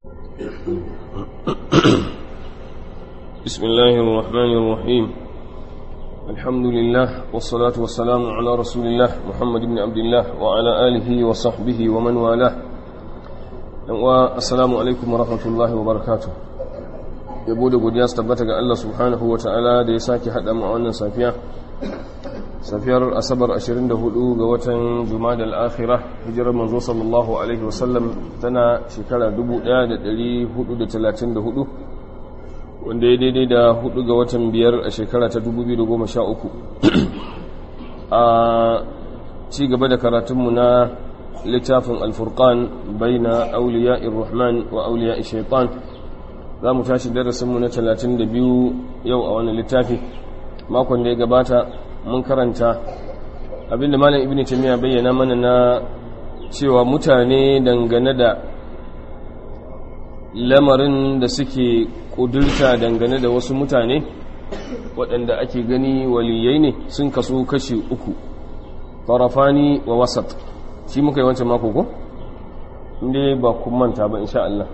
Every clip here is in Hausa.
بسم الله الرحمن الرحيم الحمد لله والصلاة والسلام على رسول الله محمد بن عبد الله وعلى آله وصحبه ومن والاه والسلام عليكم ورحمة الله وبركاته yabo da godiya su tabbata ga Allah subhanahu wa ta'ala da ya sake haɗa mu a wannan safiya safiyar asabar 24 ga watan juma'a al-akhirah hijirar manzo sallallahu alaihi wasallam tana shekara 1434 wanda ya daidai da 4 ga watan biyar a shekara ta 2013 a ci gaba da karatunmu na littafin alfurqan baina auliya'ir rahman wa auliya'ish shaitan za mu tashi darasinmu na 32 yau a wannan littafi makon da ya gabata mun karanta abinda malam ibn taymiya bayyana mana na cewa mutane dangane da lamarin da suke kudurta dangane da wasu mutane waɗanda ake gani waliyai ne sun kaso kashi uku tarafani wa wasat shi muka yi wancan mako ko inda ba kun manta ba insha Allah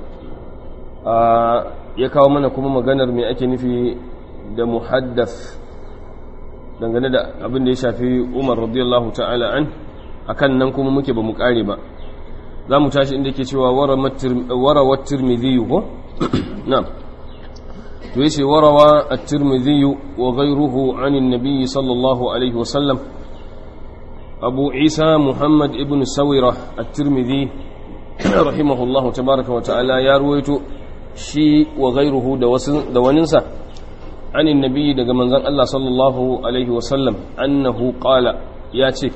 ya kawo mana kuma maganar mai ake nufi da muhaddath dangane da abin da ya shafi umar radiyallahu ta'ala an akan nan kuma muke ba mu kare ba za mu tashi inda ke cewa warawar tirmidhi ko na'am to yace warawa at-tirmidhi wa ghayruhu 'anin nabiy sallallahu alaihi wa sallam abu isa muhammad ibn sawira at-tirmidhi rahimahullahu tabaaraka wa ta'ala ya ruwaito shi wa ghayruhu da wasu da waninsa عن النبي daga manzon Allah sallallahu alaihi wasallam annahu qala yace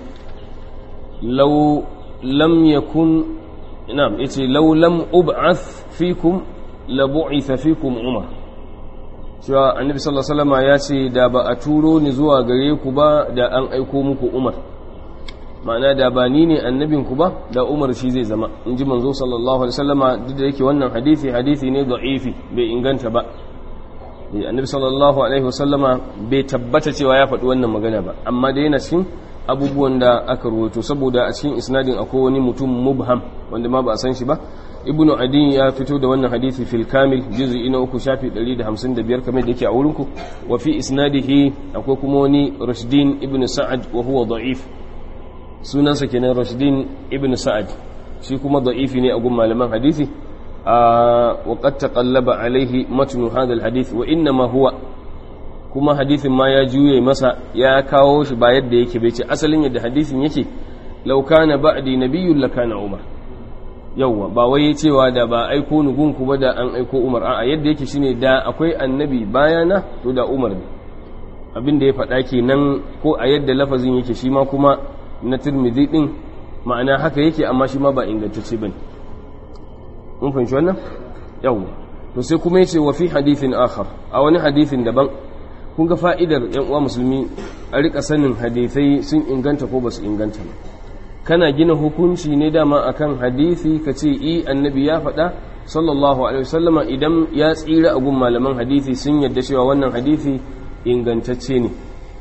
law lam yakun na'am yace law lam ub'ath fikum la bu'itha fikum umar cewa annabi sallallahu alaihi wasallam yace da ba a turo ni zuwa gare ku ba da an aiko muku umar ma'ana da ba ni ne annabin ku ba da umar shi zai zama in ji manzo sallallahu alaihi wasallama duk da yake wannan hadisi hadisi ne da'ifi bai inganta ba annabi sallallahu alaihi wasallama bai tabbata cewa ya faɗi wannan magana ba amma da yana cikin abubuwan da aka ruwaito saboda a cikin isnadin akwai wani mutum mubham wanda ma ba a san shi ba ibnu adin ya fito da wannan hadisi fil kamil juz'i na uku shafi 155 kamar da yake a wurin ku wa fi isnadihi akwai kuma wani rashdin ibnu sa'ad wa huwa da'if sunansa kenan rashdin ibnu sa'ad shi kuma da'ifi ne a gun malaman hadisi وقد تقلب عليه متن هذا الحديث وإنما هو kuma hadithin ma ya juye masa ya kawo shi ba yadda yake bai ce asalin yadda hadithin yake law kana ba'di nabiyyun lakana umar yawwa ba wai cewa da ba aiko nugun ku ba da an aiko umar a'a yadda yake shine da akwai annabi bayana to da umar ne abin da ya faɗa kenan ko a yadda lafazin yake shi ma kuma na tirmidhi din ma'ana haka yake amma shi ma ba ingantacce bane mun fahimci wannan yawwa to sai kuma yace wa fi hadithin akhar a wani hadithin daban kun ga fa'idar yan uwa musulmi a rika sanin hadithai sun inganta ko basu inganta ba kana gina hukunci ne dama akan hadisi ka ce i annabi ya faɗa sallallahu alaihi wasallama idan ya tsira a gun malaman hadisi sun yadda cewa wannan hadisi ingantacce ne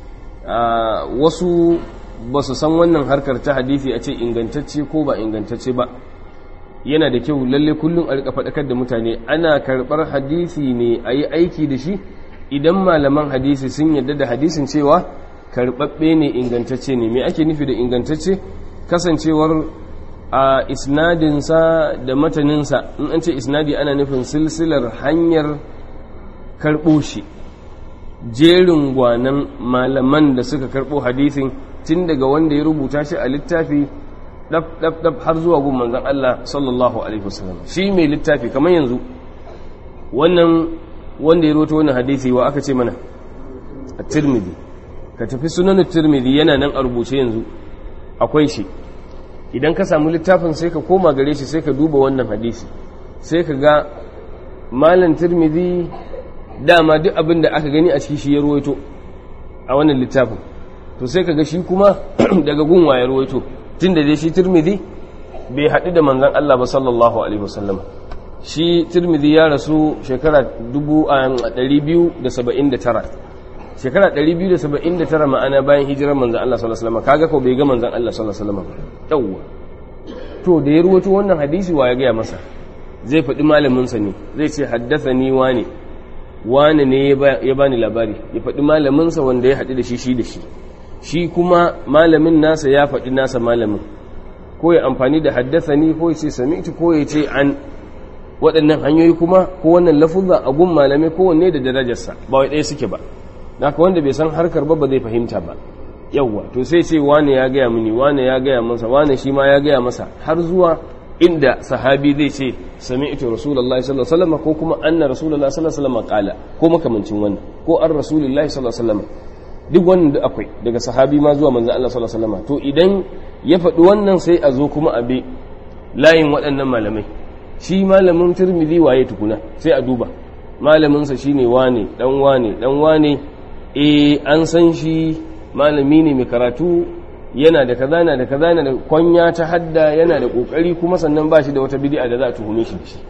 wasu ba su san wannan harkar ta hadisi a ce ingantacce ko ba ingantacce ba yana da kyau lalle kullum a rika faɗakar da mutane ana karɓar hadisi ne a yi aiki da shi idan malaman hadisi sun yadda da hadisin cewa karɓaɓɓe ne ingantacce ne me ake nufi da ingantacce kasancewar a isnadinsa da mataninsa in an ce isnadi ana nufin silsilar hanyar karɓo shi jerin gwanan malaman da suka karɓo hadisin tun daga wanda ya rubuta shi a littafi ɗaf har zuwa gun manzan Allah sallallahu Alaihi wasallam shi mai littafi kamar yanzu wannan wanda ya roto wani hadisi wa aka ce mana a tirmidhi ka tafi sunanin tirmidhi yana nan a rubuce yanzu akwai shi idan ka samu littafin sai ka koma gare shi sai ka duba wannan hadisi sai ka ga malam tirmidhi dama duk abin da aka gani a ciki shi ya ruwaito a wannan littafin to sai ka ga shi kuma daga gunwa ya ruwaito tun da dai shi turmidi bai haɗu da manzan Allah ba sallallahu Alaihi wasallam shi turmidi ya rasu shekara 279 shekara 279 ma'ana bayan hijirar manzan Allah sallallahu Alaihi wasallam kaga ko bai ga manzan Allah sallallahu Alaihi wasallam yawwa to da ya ruwato wannan hadisi wa ya gaya masa zai faɗi malaminsa ne zai ce haddasa ni wane wane ne ya bani labari ya faɗi malaminsa wanda ya haɗu da shi shi da shi shi kuma malamin nasa ya faɗi nasa malamin ko ya amfani da haddasa ni ko ya ce sami'tu ko ya ce an waɗannan hanyoyi kuma ko wannan lafuzza a gun malamai kowanne da darajarsa ba wai ɗaya suke ba haka wanda bai san harkar ba ba zai fahimta ba yawwa to sai ce wane ya gaya mini wane ya gaya masa wane shi ma ya gaya masa har zuwa inda sahabi zai ce sami'tu rasulullahi sallallahu alaihi wasallam ko kuma anna rasulullahi sallallahu alaihi wasallam qala ko makamancin wannan ko an rasulullahi sallallahu alaihi wasallam duk wannan da akwai daga sahabi ma zuwa manzon Allah sallallahu alaihi wasallam to idan ya faɗi wannan sai a zo kuma a bi layin waɗannan malamai shi malamin Tirmidhi waye tukuna sai a duba malamin sa shine wane dan wane dan wane eh an san shi malami ne mai karatu yana da kaza yana da kaza yana da kwanya ta hadda yana da kokari kuma sannan ba shi da wata bid'a da za a tuhume shi da shi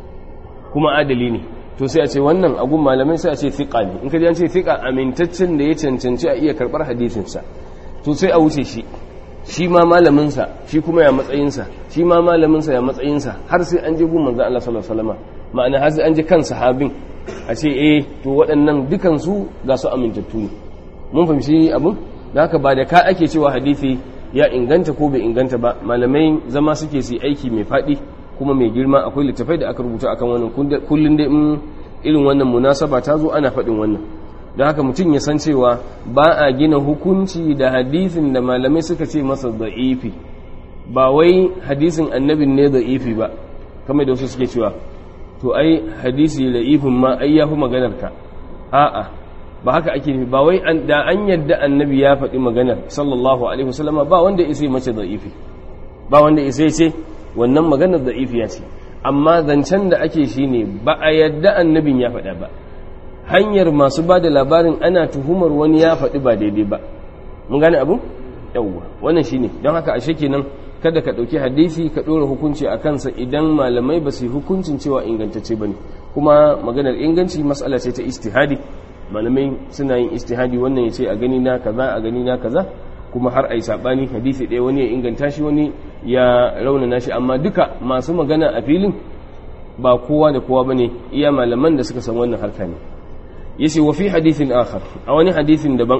kuma adali ne to sai a ce wannan agun malamai sai a ce thiqa ne in ka ji an ce thiqa amintaccen da ya cancanci a iya karbar hadisin sa to sai a wuce shi shi ma malamin sa shi kuma ya matsayin sa shi ma malamin sa ya matsayin sa har sai an je gun manzo Allah sallallahu alaihi wasallam ma'ana har sai an je kan sahabin a ce eh to waɗannan dukan su ga su amintattu ne mun fahimci abin da haka ba da ka ake cewa hadisi ya inganta ko bai inganta ba malamai zama suke su aiki mai faɗi kuma mai girma akwai littafai da aka rubuta akan wannan kullun da in irin wannan munasaba ta zo ana faɗin wannan da haka mutum ya san cewa ba a gina hukunci da hadisin da malamai suka ce masa da'ifi ba wai hadisin annabin ne da'ifi ba kamar da wasu suke cewa to ai hadisi da'ifin ma ai yafi maganar ka a'a ba haka ake nufi ba wai da an yadda annabi ya faɗi maganar sallallahu alaihi wasallama ba wanda isa mace da'ifi ba wanda isa ce wannan maganar da'ifi ya ce amma zancen da ake shi ne ba a yadda annabin ya faɗa ba hanyar masu ba da labarin ana tuhumar wani ya faɗi ba daidai ba mun gane abu yawwa wannan shine don haka ashe kenan kada ka ɗauki hadisi ka ɗora hukunci a kansa idan malamai ba su yi hukuncin cewa ingantacce ba ne kuma maganar inganci matsala ce ta istihadi malamai suna yin istihadi wannan ya ce a gani na kaza a gani na kaza kuma har a yi saɓani hadisi ɗaya wani ya inganta shi wani ya raunana shi amma duka masu magana a filin ba kowa da kowa bane iya malaman da suka san wannan harka ne yace wa fi hadithin akhar a wani hadithin daban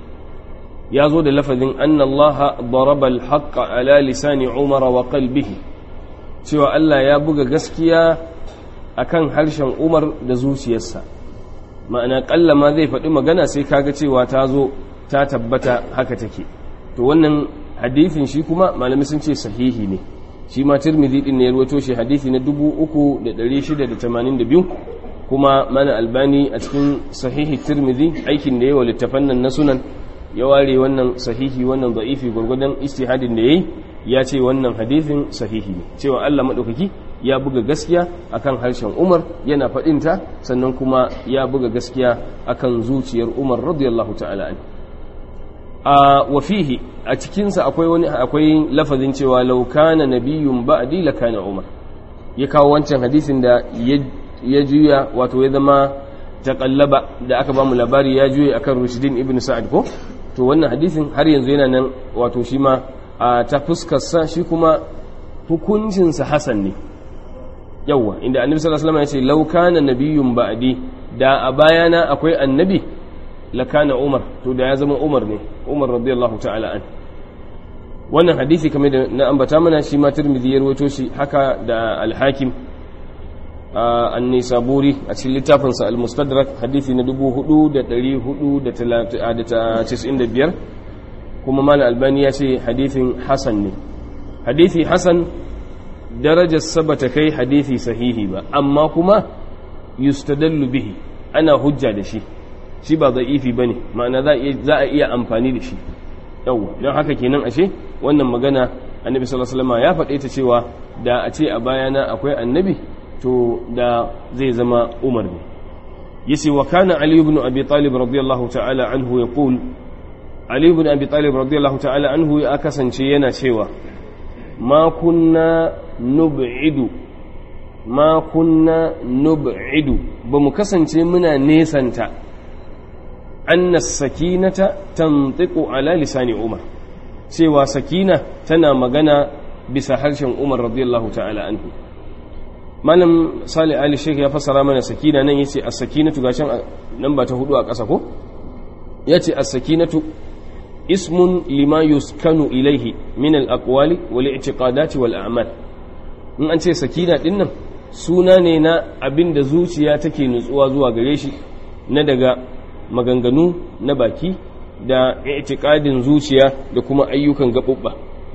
ya zo da lafazin anna Allah daraba al-haqqa ala lisani Umar wa qalbihi cewa Allah ya buga gaskiya akan harshen Umar da zuciyarsa ma'ana kallama zai faɗi magana sai kaga cewa ta zo ta tabbata haka take to wannan hadithin shi kuma malami sun ce sahihi ne shi ma tirmidhi din ne ya rawaito shi hadisi na 3682 kuma mana albani a cikin sahihi tirmidhi aikin da yawa littafan nan na sunan ya ware wannan sahihi wannan da'ifi gurgudan istihadin da yayi ya ce wannan hadithin sahihi ne cewa Allah madaukaki ya buga gaskiya akan harshen Umar yana faɗinta sannan kuma ya buga gaskiya akan zuciyar Umar radiyallahu ta'ala anhu a wafihi a cikinsa akwai wani akwai lafazin cewa law kana nabiyyun ba'di la kana Umar ya kawo wancan hadisin da ya juya wato ya zama taqallaba da aka bamu labari ya juya akan Rushdin ibn Sa'ad ko to wannan hadisin har yanzu yana nan wato shi ma a ta fuskarsa shi kuma hukuncinsa hasan ne yawwa inda annabi sallallahu alaihi wasallam ya ce law kana nabiyyun ba'di da a bayana akwai annabi lakana umar to da ya zama umar ne umar radiyallahu ta'ala an wannan hadisi kamar da na ambata mana shi ma tirmidhi ya rawaito shi haka da al-hakim an-nisaburi a cikin littafin sa al-mustadrak hadisi na 4495 kuma malam albani ya ce hadisin hasan ne hadisi hasan darajar sabata kai hadisi sahihi ba amma kuma yustadallu bihi ana hujja da shi shi ba za'ifi ba ne ma'ana za a iya amfani da shi yawwa don haka kenan ashe wannan magana annabi sallallahu alaihi ya faɗe ta cewa da a ce a bayana akwai annabi to da zai zama umar ne yace wa kana ali ibn abi talib radiyallahu ta'ala anhu yaqul ali ibn abi talib radiyallahu ta'ala anhu ya kasance yana cewa ma kunna nub'idu ma kunna nub'idu ba mu kasance muna nesanta anna sakinata tantiqu ala lisani umar cewa sakina tana magana bisa harshen umar radiyallahu ta'ala anhu malam salih ali sheikh ya fassara mana sakina nan yace as-sakinatu gashin nan ba ta hudu a ƙasa ko yace as-sakinatu ismun lima yuskanu ilaihi min al-aqwali wal i'tiqadati wal a'mal in an ce sakina din nan suna ne na abin da zuciya take nutsuwa zuwa gare shi na daga maganganu na baki da i'tiqadin zuciya da kuma ayyukan gaɓuɓɓa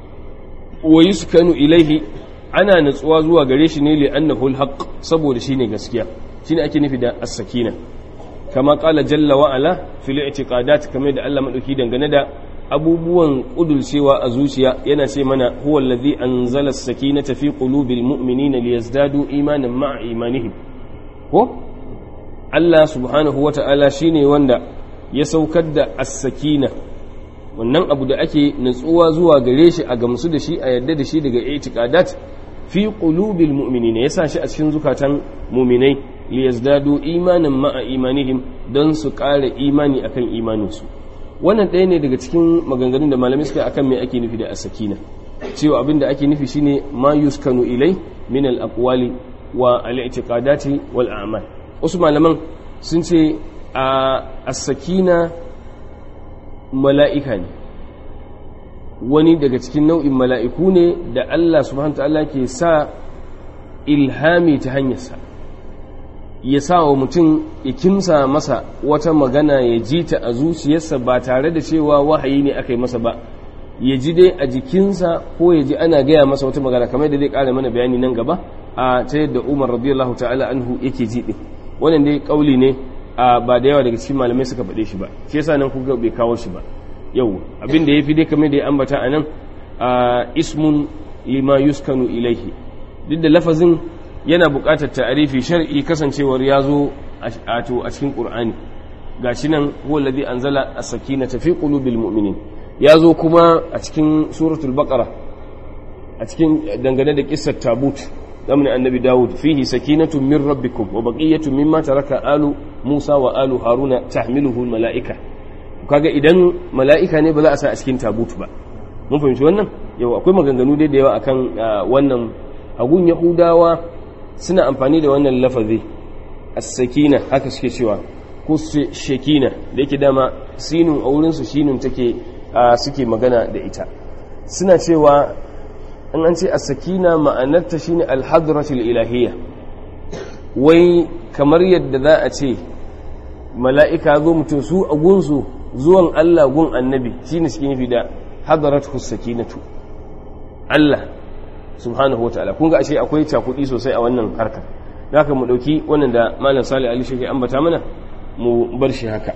wa yuskanu ilaihi ana nutsuwa zuwa gare shi ne li'annahu alhaq saboda shine gaskiya shine ake nufi da as-sakina kama qala jalla wa ala fil i'tiqadat kamar da Allah madauki dangane da abubuwan kudulcewa a zuciya yana ce mana huwa allazi anzala as-sakinata fi qulubil mu'minina liyazdadu imanan ma'a imanihim ko Allah subhanahu wata'ala shine wanda ya saukar da as-sakina wannan abu da ake nutsuwa zuwa gare shi a gamsu da shi a yadda da shi daga i'tiqadat fi qulubil mu'minina yasa shi a cikin zukatan mu'minai liyazdadu imanan ma'a imanihim don su ƙara imani akan imaninsu wannan ɗaya ne daga cikin maganganun da malamai suka akan me ake nufi da as-sakina cewa abin da ake nufi shine ma yuskanu ilai min al-aqwali wa al-i'tiqadati wal a'mal wasu malaman sun ce a as-sakina mala'ika ne wani daga cikin nau'in mala'iku ne da Allah subhanahu ta'ala ke sa ilhami ta hanyarsa ya sa wa mutum ya kimsa masa wata magana ya ji ta a zuciyarsa ba tare da cewa wahayi ne aka yi masa ba ya ji dai a jikinsa ko ya ji ana gaya masa wata magana kamar da zai ƙara mana bayani nan gaba a ta yadda umar radiyallahu ta'ala anhu yake ji ɗin wannan dai ƙauli ne ba da yawa daga cikin malamai suka faɗe shi ba shi yasa nan kuka bai kawo shi ba yau abin da ya fi dai kamar da ya ambata a nan ismun lima yuskanu ilaihi duk da lafazin yana buƙatar ta'arifi shar'i kasancewar ya zo a cikin ƙur'ani ga shi nan huwa ladhi anzala as-sakinata fi qulubil mu'minin ya zo kuma a cikin suratul baqara a cikin dangane da kissar tabut zamanin annabi dawud fihi sakinatun min rabbikum wa baqiyatun mimma taraka alu musa wa alu haruna tahmiluhu al-mala'ika kaga idan mala'ika ne ba za a sa a cikin tabut ba mun fahimci wannan yau akwai maganganu dai da yawa akan wannan agun yahudawa suna amfani da wannan lafazi as-sakina haka suke cewa ko shekina da yake dama sinun a wurin su shinun take suke magana da ita suna cewa an an ce as-sakina ma'anarta shine al-hadratul ilahiyya wai kamar yadda za a ce mala'ika zo mutum su a gunsu zuwan Allah gun annabi shi ne suke nufi da hadaratu sakinatu Allah subhanahu wa ta'ala kun ga ashe akwai cakudi sosai a wannan harkar da haka mu dauki wannan da malam salih ali shi ambata mana mu bar shi haka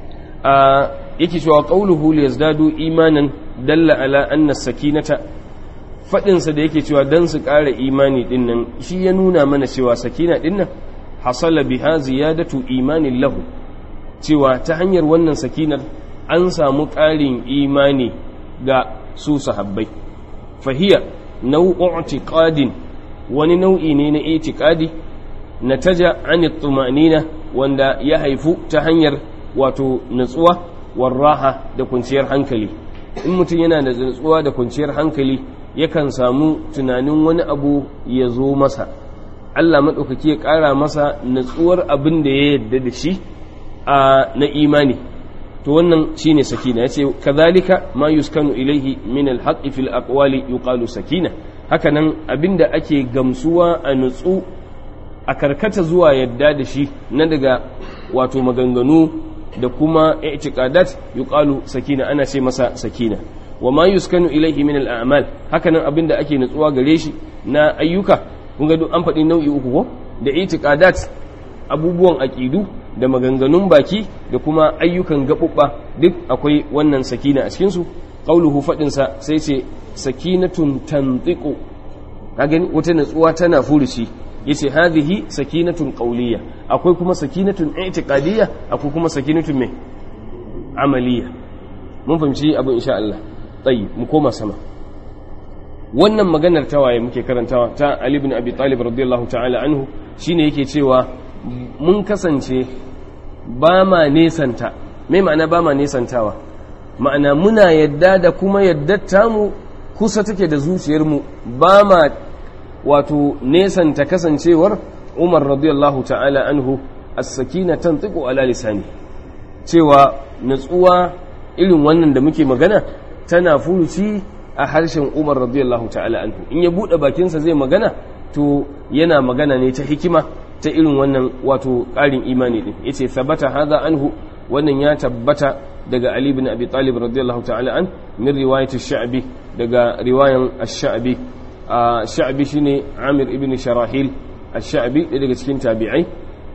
a yake cewa qauluhu liyazdadu imanan dalla ala anna sakinata fadin sa da yake cewa dan su ƙara imani din nan shi ya nuna mana cewa sakina din nan hasala biha ziyadatu imanin lahu cewa ta hanyar wannan sakinar an samu ƙarin imani ga su sahabbai fahiya nau'u i'tiqadin wani nau'i ne na i'tiqadi nataja an tumanina wanda ya haifu ta hanyar wato natsuwa warraha da kwanciyar hankali in mutum yana da natsuwa da kwanciyar hankali yakan samu tunanin wani abu ya zo masa Allah maɗaukaki ya ƙara masa natsuwar abin da ya yarda da shi a na imani to wannan shine sakina yace kadhalika ma yuskanu ilaihi min alhaqqi fil aqwali yuqalu sakina hakanan abinda ake gamsuwa a nutsu a karkata zuwa yadda da shi na daga wato maganganu da kuma i'tiqadat yuqalu sakina ana ce masa sakina wa ma yuskanu ilaihi min al'amal hakanan abinda ake nutsuwa gare shi na ayyuka kun ga an faɗi nau'i uku ko da i'tiqadat abubuwan aqidu da maganganun baki da kuma ayyukan gaɓuɓɓa duk akwai wannan sakina a cikinsu ƙauluhu faɗinsa sai ce sakinatun tantiku ka gani wata natsuwa tana furuci ya ce hadhihi sakinatun ƙauliya akwai kuma sakinatun i'tiqadiyya akwai kuma sakinatun mai amaliya mun fahimci abin insha Allah tsayi mu koma sama wannan maganar tawaye muke karantawa ta Ali ibn Abi Talib radiyallahu ta'ala anhu shine yake cewa mun kasance ba ma nesanta mai ma'ana ba ma nesantawa ma'ana muna yadda da kuma yadda tamu kusa take da zuciyarmu ba ma wato nesanta kasancewar umar radiyallahu ta'ala anhu as-sakina tantiqu ala lisani cewa natsuwa irin wannan da muke magana tana furuci a harshen umar radiyallahu ta'ala anhu in ya bude bakinsa zai magana to yana magana ne ta hikima ta irin wannan wato ƙarin imani din yace sabata hadha anhu wannan ya tabbata daga Ali ibn Abi Talib radiyallahu ta'ala an min riwayat ash-Sha'bi daga riwayan ash-Sha'bi ash-Sha'bi shine Amir ibn Sharahil ash-Sha'bi daga cikin tabi'ai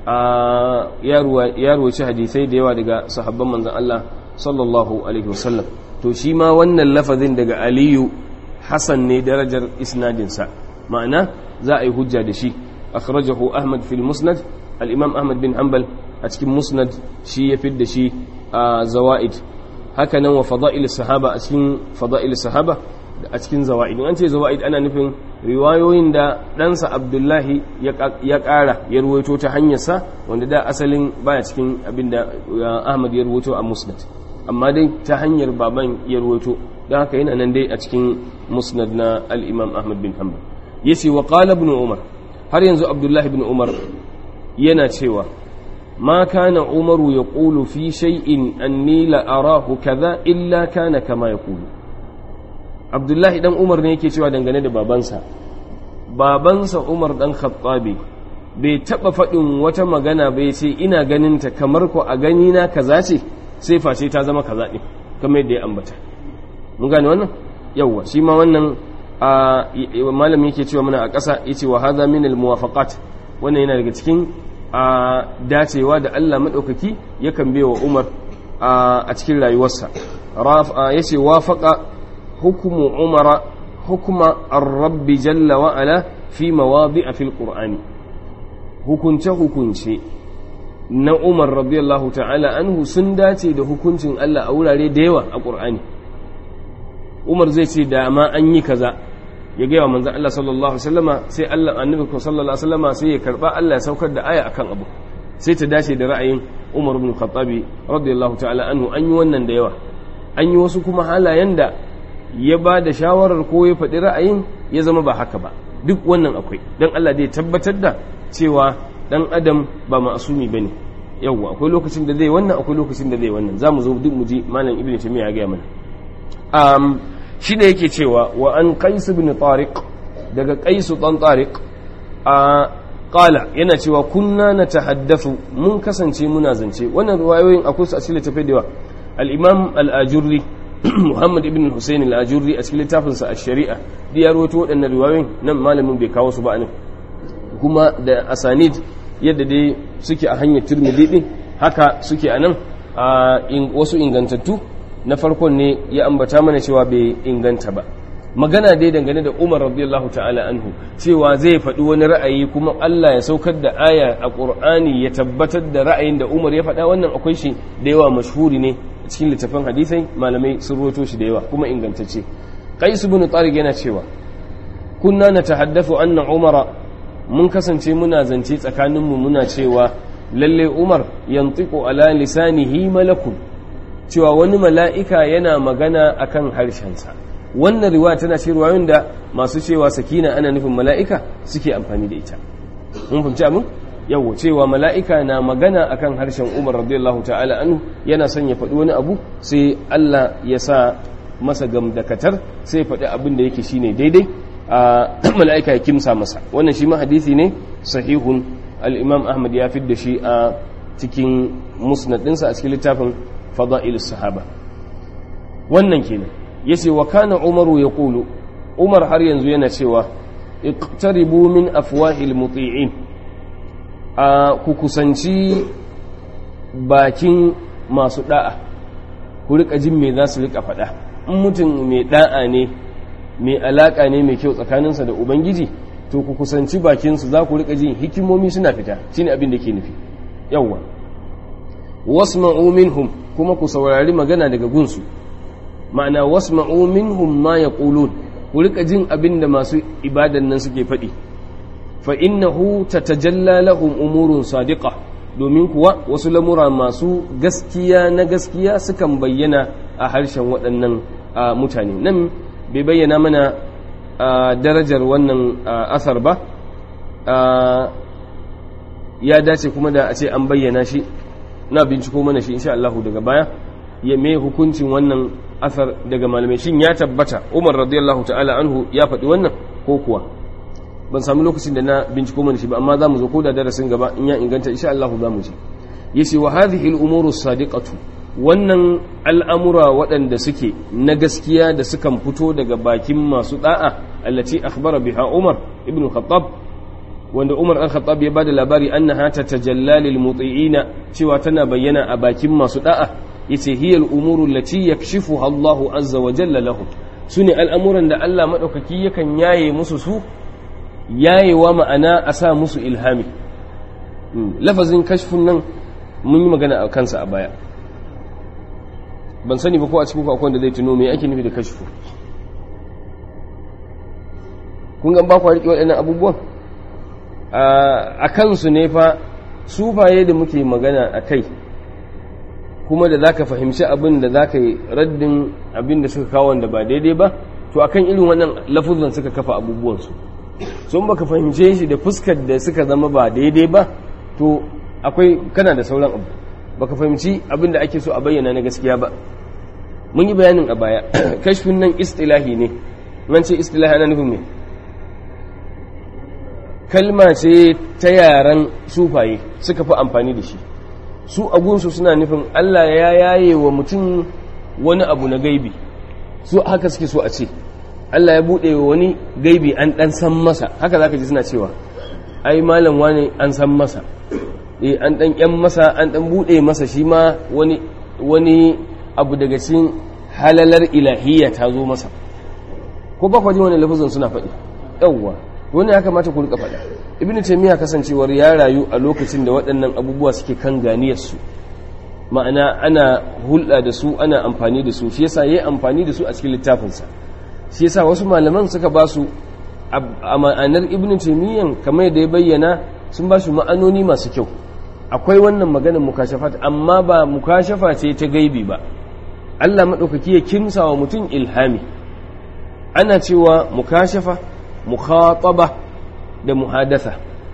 ya ruwaci hadisai da yawa daga sahabban manzon Allah sallallahu alaihi wasallam to shi ma wannan lafazin daga Aliyu Hassan ne darajar isnadinsa ma'ana za a yi hujja da shi akhrajahu Ahmad fil Musnad al-Imam Ahmad bin Hanbal a cikin Musnad shi ya fidda shi a zawaid haka nan wa fada'il sahaba a cikin fada'il sahaba a cikin zawaid an ce zawaid ana nufin riwayoyin da ɗansa abdullahi ya ƙara ya ruwaito ta hanyarsa wanda da asalin baya cikin abin da ahmad ya ruwaito a musnad amma dai ta hanyar baban ya ruwaito don haka yana nan dai a cikin musnad na al'imam ahmad bin hanbal ya ce wa ƙala ibn umar har yanzu abdullahi bin umar yana cewa ما كان عمر يقول في شيء أني لأراه كذا إلا كان كما يقول عبد الله دان عمر ne yake cewa dangane da babansa babansa Umar dan Khattabi bai taba faɗin wata magana bai ce ina ganin ta kamar ko a gani na kaza ce sai face ta zama kaza din kamar yadda ya ambata mun gane wannan yawa shi ma wannan malam yake cewa muna a ƙasa yace wa hadha min al muwafaqat wannan yana daga cikin a dacewa da Allah maɗaukaki yakan bewa Umar a cikin rayuwarsa ya ce wafaƙa hukumu umara hukuma rabbi jalla wa'ala fi mawabi a fil ƙur'ani hukunce-hukunce na Umar radiyallahu ta'ala anhu sun dace da hukuncin Allah a wurare da yawa a ƙur'ani Umar zai ce da ma an yi kaza ya gaya wa manzan Allah sallallahu Alaihi wasallama sai Allah annabi sallallahu Alaihi wasallama sai ya karba Allah ya saukar da aya akan abu sai ta dace da ra'ayin Umar ibn Khattabi radiyallahu ta'ala anhu an yi wannan da yawa an yi wasu kuma halayen da ya ba da shawarar ko ya faɗi ra'ayin ya zama ba haka ba duk wannan akwai don Allah dai tabbatar da cewa dan adam ba ma'asumi bane yawwa akwai lokacin da zai wannan akwai lokacin da zai wannan zamu zo duk mu ji malam ibnu taymiya ya ga mana um, shi ne yake cewa wa an qais ibn tariq daga qais dan tariq a qala yana cewa kunna natahaddathu mun kasance muna zance wannan riwayoyin akwai su a cikin littafai da yawa al-imam al-ajurri muhammad ibn husayn al-ajurri a cikin littafin sa ash-shari'a da ya rawaito waɗannan riwayoyin nan malamin bai kawo su ba anan kuma da asanid yadda dai suke a hanyar tirmidhi din haka suke anan a wasu ingantattu na farkon ne ya ambata mana cewa bai inganta ba magana dai dangane da Umar radiyallahu ta'ala anhu cewa zai faɗi wani ra'ayi kuma Allah ya saukar da aya a Qur'ani ya tabbatar da ra'ayin da Umar ya faɗa wannan akwai shi da yawa mashhuri ne cikin littafin hadisai malamai sun roto shi da yawa kuma ingantacce Qais ibn Tariq yana cewa kunna natahaddathu anna Umar mun kasance muna zance tsakaninmu muna cewa lalle Umar yantiqu ala lisanihi malakun cewa wani mala'ika yana magana akan harshensa wannan riwaya tana ce riwayoyin da masu cewa sakina ana nufin mala'ika suke amfani da ita mun fahimci abin yawo cewa mala'ika na magana akan harshen umar radiyallahu ta'ala anhu yana son ya faɗi wani abu sai Allah ya sa masa gamdakatar sai faɗi abin da yake shine daidai a mala'ika ya kimsa masa wannan shi ma hadisi ne sahihun al-imam ahmad ya fidda shi a cikin musnad ɗinsa a cikin littafin fada'ilus sahaba wannan kenan yace wa kana umaru yaqulu umar har yanzu yana cewa iqtaribu min afwahil muti'in a ku kusanci bakin masu da'a ku rika jin me za su rika faɗa in mutum mai da'a ne mai alaka ne mai kyau tsakaninsa da ubangiji to ku kusanci bakinsu za ku rika jin hikimomi suna fita shine abin da ke nufi yawwa wasma'u minhum kuma ku saurari magana daga gunsu ma'ana wasma'u minhum ma yaqulun ku rika jin abin da masu ibadan nan suke faɗi fa innahu tatajalla lahum umurun sadiqa domin kuwa wasu lamura masu gaskiya na gaskiya sukan bayyana a harshen waɗannan mutane nan bai bayyana mana darajar wannan asar ba ya dace kuma da a ce an bayyana shi na binciko mana shi insha Allah daga baya ya me hukuncin wannan asar daga malamai shin ya tabbata Umar radiyallahu ta'ala anhu ya faɗi wannan ko kuwa ban sami lokacin da na binciko mana shi ba amma za mu zo ko da darasin gaba in ya inganta insha Allah za mu ji yace wa hadhihi al-umuru sadiqatu wannan al'amura waɗanda suke na gaskiya da sukan fito daga bakin masu da'a allati akhbara biha Umar ibn Khattab wanda Umar an Khattab ya bada labari annaha tatajalla lil muti'ina cewa tana bayyana a bakin masu da'a yace hiyal umuru allati yakshifuha Allahu azza wa jalla lahum sune al'amuran da Allah madaukaki yakan yaye musu su yayewa ma'ana a sa musu ilhami lafazin kashfun nan mun yi magana a kansa a baya ban sani ba ko a cikin ku akwai da zai tuno me ake nufi da kashfu kun ga ba ku riƙe waɗannan abubuwan a kansu ne fa sufaye da muke magana a kai kuma da za ka fahimci abin da za ka yi raddin abin da suka kawo wanda ba daidai ba to akan irin wannan lafuzan suka kafa abubuwansu sun baka fahimce shi da fuskar da suka zama ba daidai ba to akwai kana da sauran abu baka fahimci abin da ake so a bayyana na gaskiya ba mun yi bayanin a baya kashfin nan istilahi ne nan ce istilahi ana nufin me kalma ce ta yaren sufaye suka fi amfani da shi su agunsu suna nufin Allah ya yaye wa mutum wani abu na gaibi su haka suke so a ce Allah ya buɗe wa wani gaibi an ɗan san masa haka za ka ji suna cewa ai malam wani an san masa e an ɗan ƴan masa an ɗan buɗe masa shi ma wani wani abu daga cikin halalar ilahiyya ta zo masa ko ba kwaji wani lafazin suna faɗi yawwa wani ya kamata ku rika faɗa ibnu taymiya kasancewar ya rayu a lokacin da waɗannan abubuwa suke kan ganiyarsu ma'ana ana hulɗa da su ana amfani da su shi yasa yayi amfani da su a cikin littafinsa shi yasa wasu malaman suka ba su a ma'anar ibnu taymiyan kamar yadda ya bayyana sun ba su ma'anoni masu kyau akwai wannan maganar mukashafat amma ba mukashafa ce ta gaibi ba Allah maɗaukaki ya kimsa wa mutum ilhami ana cewa mukashafa mukhataba da muhadatha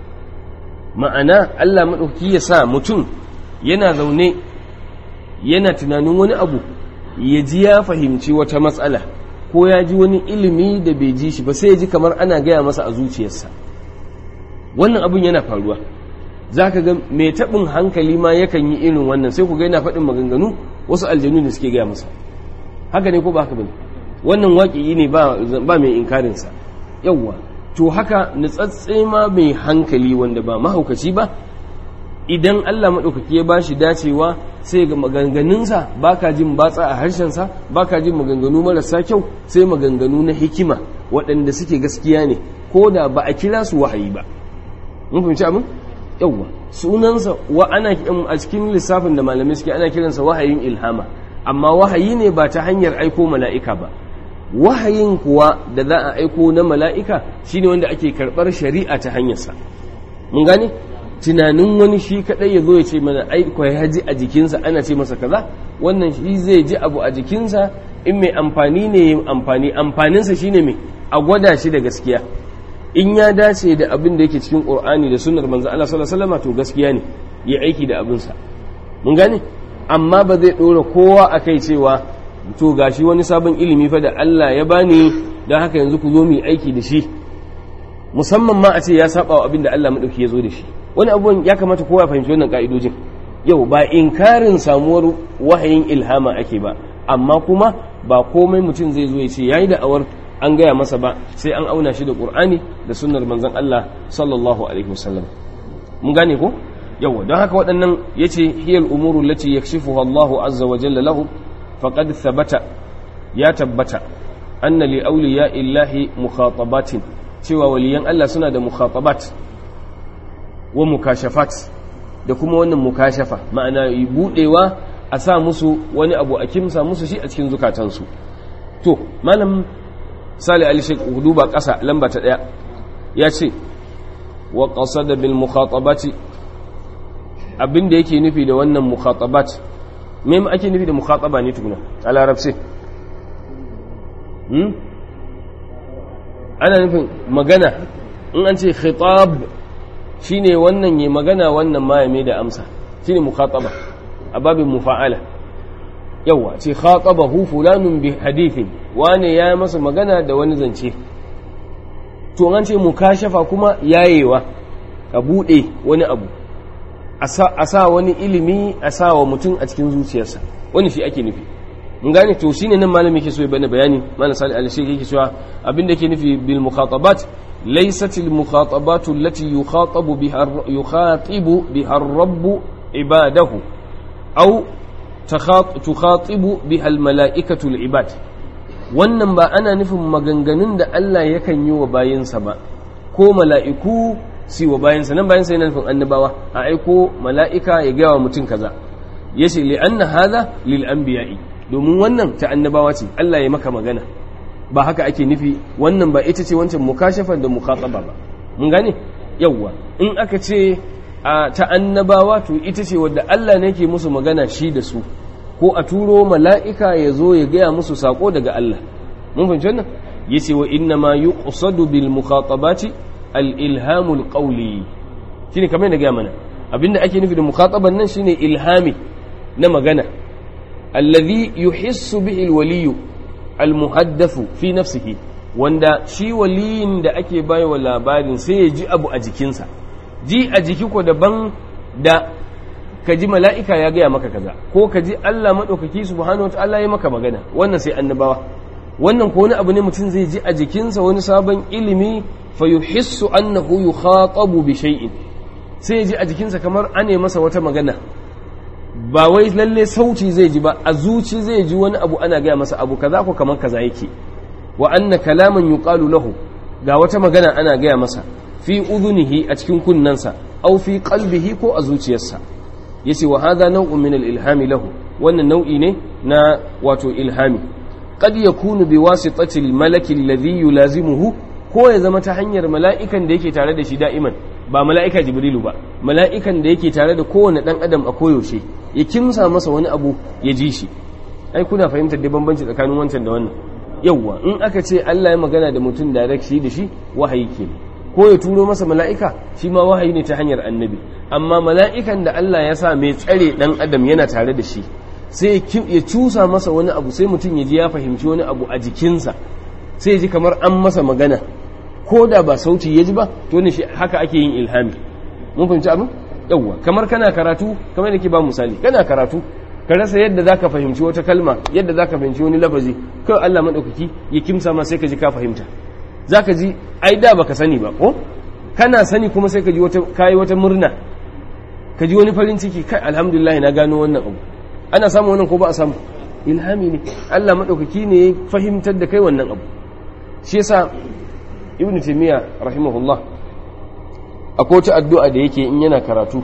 ma'ana Allah maɗauki ya sa mutum yana zaune yana tunanin wani abu ya ji ya fahimci wata matsala ko ya ji wani ilimi da bai ji shi ba sai ya ji kamar ana gaya masa a zuciyarsa wannan abun yana faruwa za ka ga mai taɓin hankali ma yakan yi irin wannan sai ku ga yana faɗin maganganu wasu aljanu ne suke gaya masa haka ne ko ba haka bane wannan waƙi ne ba mai inkarinsa yawwa to haka nutsatse ma mai hankali wanda ba mahaukaci ba idan Allah maɗaukaki ya ba shi dacewa sai ga maganganunsa ba ka jin batsa a harshensa ba ka jin maganganu marasa kyau sai maganganu na hikima waɗanda suke gaskiya ne ko da ba a kira su wahayi ba mun fahimci abin yawwa sunansa wa ana a cikin lissafin da malamai suke ana kiransa wahayin ilhama amma wahayi ne ba ta hanyar aiko mala'ika ba wahayin kuwa da za a aiko na mala'ika shine wanda ake karɓar shari'a ta hanyarsa mun gane tunanin wani shi kaɗai ya zo ya ce mana aiko ya ji a jikinsa ana ce masa kaza wannan shi zai ji abu a jikinsa in mai amfani ne yin amfani amfaninsa shine mai a gwada shi da gaskiya in ya dace da abin da yake cikin ƙur'ani da sunnar manzo Allah sallallahu alaihi wasallam to gaskiya ne ya aiki da abinsa mun gane amma ba zai ɗora kowa a kai cewa to gashi wani sabon ilimi fa da Allah ya bani don haka yanzu ku zo mu aiki da shi musamman ma a ce ya saba wa abin da Allah madauki ya zo da shi wani abubuwan ya kamata kowa ya fahimci wannan ka'idojin yau ba inkarin samuwar wahayin ilhama ake ba amma kuma ba komai mutum zai zo ya ce yayi da awar an gaya masa ba sai an auna shi da qur'ani da sunnar manzon Allah sallallahu alaihi wasallam mun gane ko yawa don haka waɗannan yace hiyal umuru lati yakshifuha Allahu azza wa jalla lahu فقد ثبت يا تبت أن لأولياء الله مخاطبات سوى وليان الله سنة مخاطبات ومكاشفات da kuma wannan mukashafa ma'ana budewa a sa musu wani abu a kimsa musu shi a cikin zukatansu to malam sali ali shek duba ƙasa lamba ta ɗaya ya ce wa qasada bil mukhatabati abinda yake nufi da wannan mukhatabat me ake nufi da mukhataba ne tukuna a larabci hmm ana nufin magana in an ce khitab shine wannan ya magana wannan ma ya mai da amsa shine mukhataba a babin mufa'ala yawa ce khatabahu fulanun bi hadithin wane ya masa magana da wani zance to an ce mukashafa kuma yayewa ka bude wani abu a sa wani ilimi a sa wa mutum a cikin zuciyarsa wani shi ake nufi mun gane to shine nan malami yake so ya bani bayani malam salih al-shaykh yake cewa abin da yake nufi bil mukhatabat laysat al mukhatabat allati yukhatabu biha yukhatibu biha ar-rabb ibadahu aw tukhatibu biha al mala'ikatu al ibad wannan ba ana nufin maganganun da Allah yakan yi wa bayinsa ba ko mala'iku si wa bayansa nan bayansa yana nufin annabawa a aiko mala'ika ya gaya wa mutum kaza yace li anna hadha lil anbiya'i domin wannan ta annabawa ce Allah ya maka magana ba haka ake nufi wannan ba ita ce wancan mukashafar da mukhataba ba mun gane yawwa in aka ce ta annabawa to ita ce wadda Allah ne ke musu magana shi da su ko a turo mala'ika ya zo ya gaya musu sako daga Allah mun fahimci wannan yace wa inna ma yuqsadu bil mukhatabati al ilhamul qawli shine kamar da gaya mana abinda ake nufi da mukhataban nan shine ilhami na magana alladhi yuhissu bihi alwaliyu almuhaddathu fi nafsihi wanda shi waliyin da ake baiwa labarin sai ya ji abu a jikinsa ji a jiki ko daban da ka ji mala'ika ya gaya maka kaza ko ka ji Allah maɗaukaki subhanahu wata'ala ya maka magana wannan sai annabawa wannan ko wani abu ne mutum zai ji a jikinsa wani sabon ilimi fa yuhissu annahu yukhatabu bi shay'in sai ya ji a jikinsa kamar ane masa wata magana ba wai lalle sauti zai ji ba a zuci zai ji wani abu ana gaya masa abu kaza ko kamar kaza yake wa anna kalaman yuqalu lahu ga wata magana ana gaya masa fi udhunihi a cikin kunnansa aw fi qalbihi ko a zuciyarsa yace wa hadha naw'un min al-ilhami lahu wannan nau'i ne na wato ilhami qad yakunu bi wasitati al-malaki alladhi yulazimuhu ko ya zama ta hanyar mala'ikan da yake tare da shi da'iman ba mala'ika jibrilu ba mala'ikan da yake tare da kowane ɗan adam a koyaushe ya kimsa masa wani abu ya ji shi ai kuna fahimtar da bambanci tsakanin wancan da wannan yawwa in aka ce Allah ya magana da mutum direct shi da shi wahayi ke ko ya turo masa mala'ika shi ma wahayi ne ta hanyar annabi amma mala'ikan da Allah ya sa mai tsare ɗan adam yana tare da shi sai ya cusa masa wani abu sai mutum ya ji ya fahimci wani abu a jikinsa sai ya ji kamar an masa magana ko da ba sauti ya ji ba to ne haka ake yin ilhami mun fahimci abin yawwa kamar kana karatu kamar da ke ba misali kana karatu ka rasa yadda za ka fahimci wata kalma yadda za ka fahimci wani lafazi kawai Allah maɗaukaki ya kimsa ma sai ka ji ka fahimta za ka ji ai da baka sani ba ko kana sani kuma sai ka ji wata kayi wata murna ka ji wani farin ciki kai alhamdulillah na gano wannan abu ana samu wannan ko ba a samu ilhami ne Allah maɗaukaki ne ya fahimtar da kai wannan abu shi yasa ibn taymiya rahimahullah akwai wata addu'a da yake in yana karatu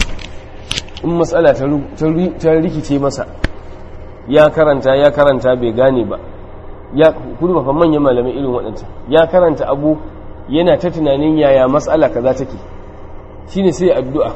in matsala ta rikice masa ya karanta ya karanta bai gane ba ya kudu ba manyan malamai irin waɗanta ya karanta abu yana ta tunanin yaya matsala kaza take shine sai addu'a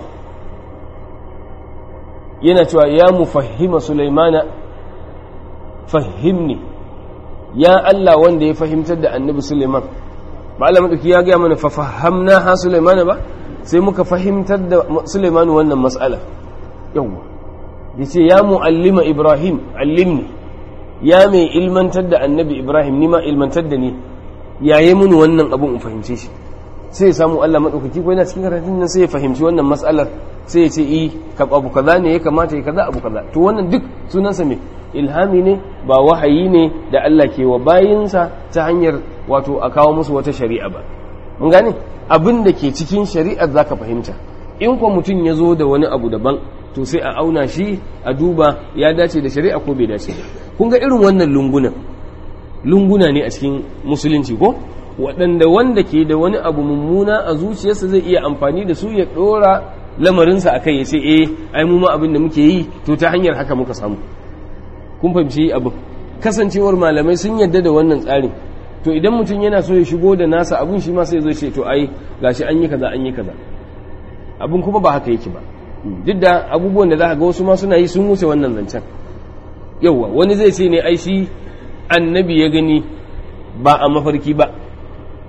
yana cewa ya mufahima sulaimana fahimni ya Allah wanda ya fahimtar da annabi Suleiman ba Allah madauki ya gaya mana fafahamna ha Suleiman ba sai muka fahimtar da Suleiman wannan mas'ala yawa yace ya muallima Ibrahim allimni ya mai ilmantar da annabi Ibrahim ni ma ilmantar da ni yaye mun wannan abun in fahimce shi sai ya samu Allah madaukaki ko yana cikin karatun nan sai ya fahimci wannan mas'alar sai ya ce i ka abu kaza ne ya kamata ya kaza abu kaza to wannan duk sunansa me ilhami ne ba wahayi ne da Allah ke wa bayinsa ta hanyar wato a kawo musu wata shari'a ba mun gane abin da ke cikin shari'ar zaka fahimta in kuwa mutum ya zo da wani abu daban to sai a auna shi a duba ya dace da shari'a ko bai dace ba kun ga irin wannan lungunan lunguna ne a cikin musulunci ko waɗanda wanda ke da wani abu mummuna a zuciyarsa zai iya amfani da su ya ɗora lamarinsa a kai ya ce eh ai mu ma abin da muke yi to ta hanyar haka muka samu kun fahimci abin kasancewar malamai sun yadda da wannan tsarin to idan mutum yana so ya shigo da nasa abin shi ma sai zai ce to ai gashi an yi kaza an yi kaza abin kuma ba haka yake ba duk da abubuwan da za ka ga wasu ma suna yi sun wuce wannan zancen yauwa wani zai ce ne ai shi annabi ya gani ba a mafarki ba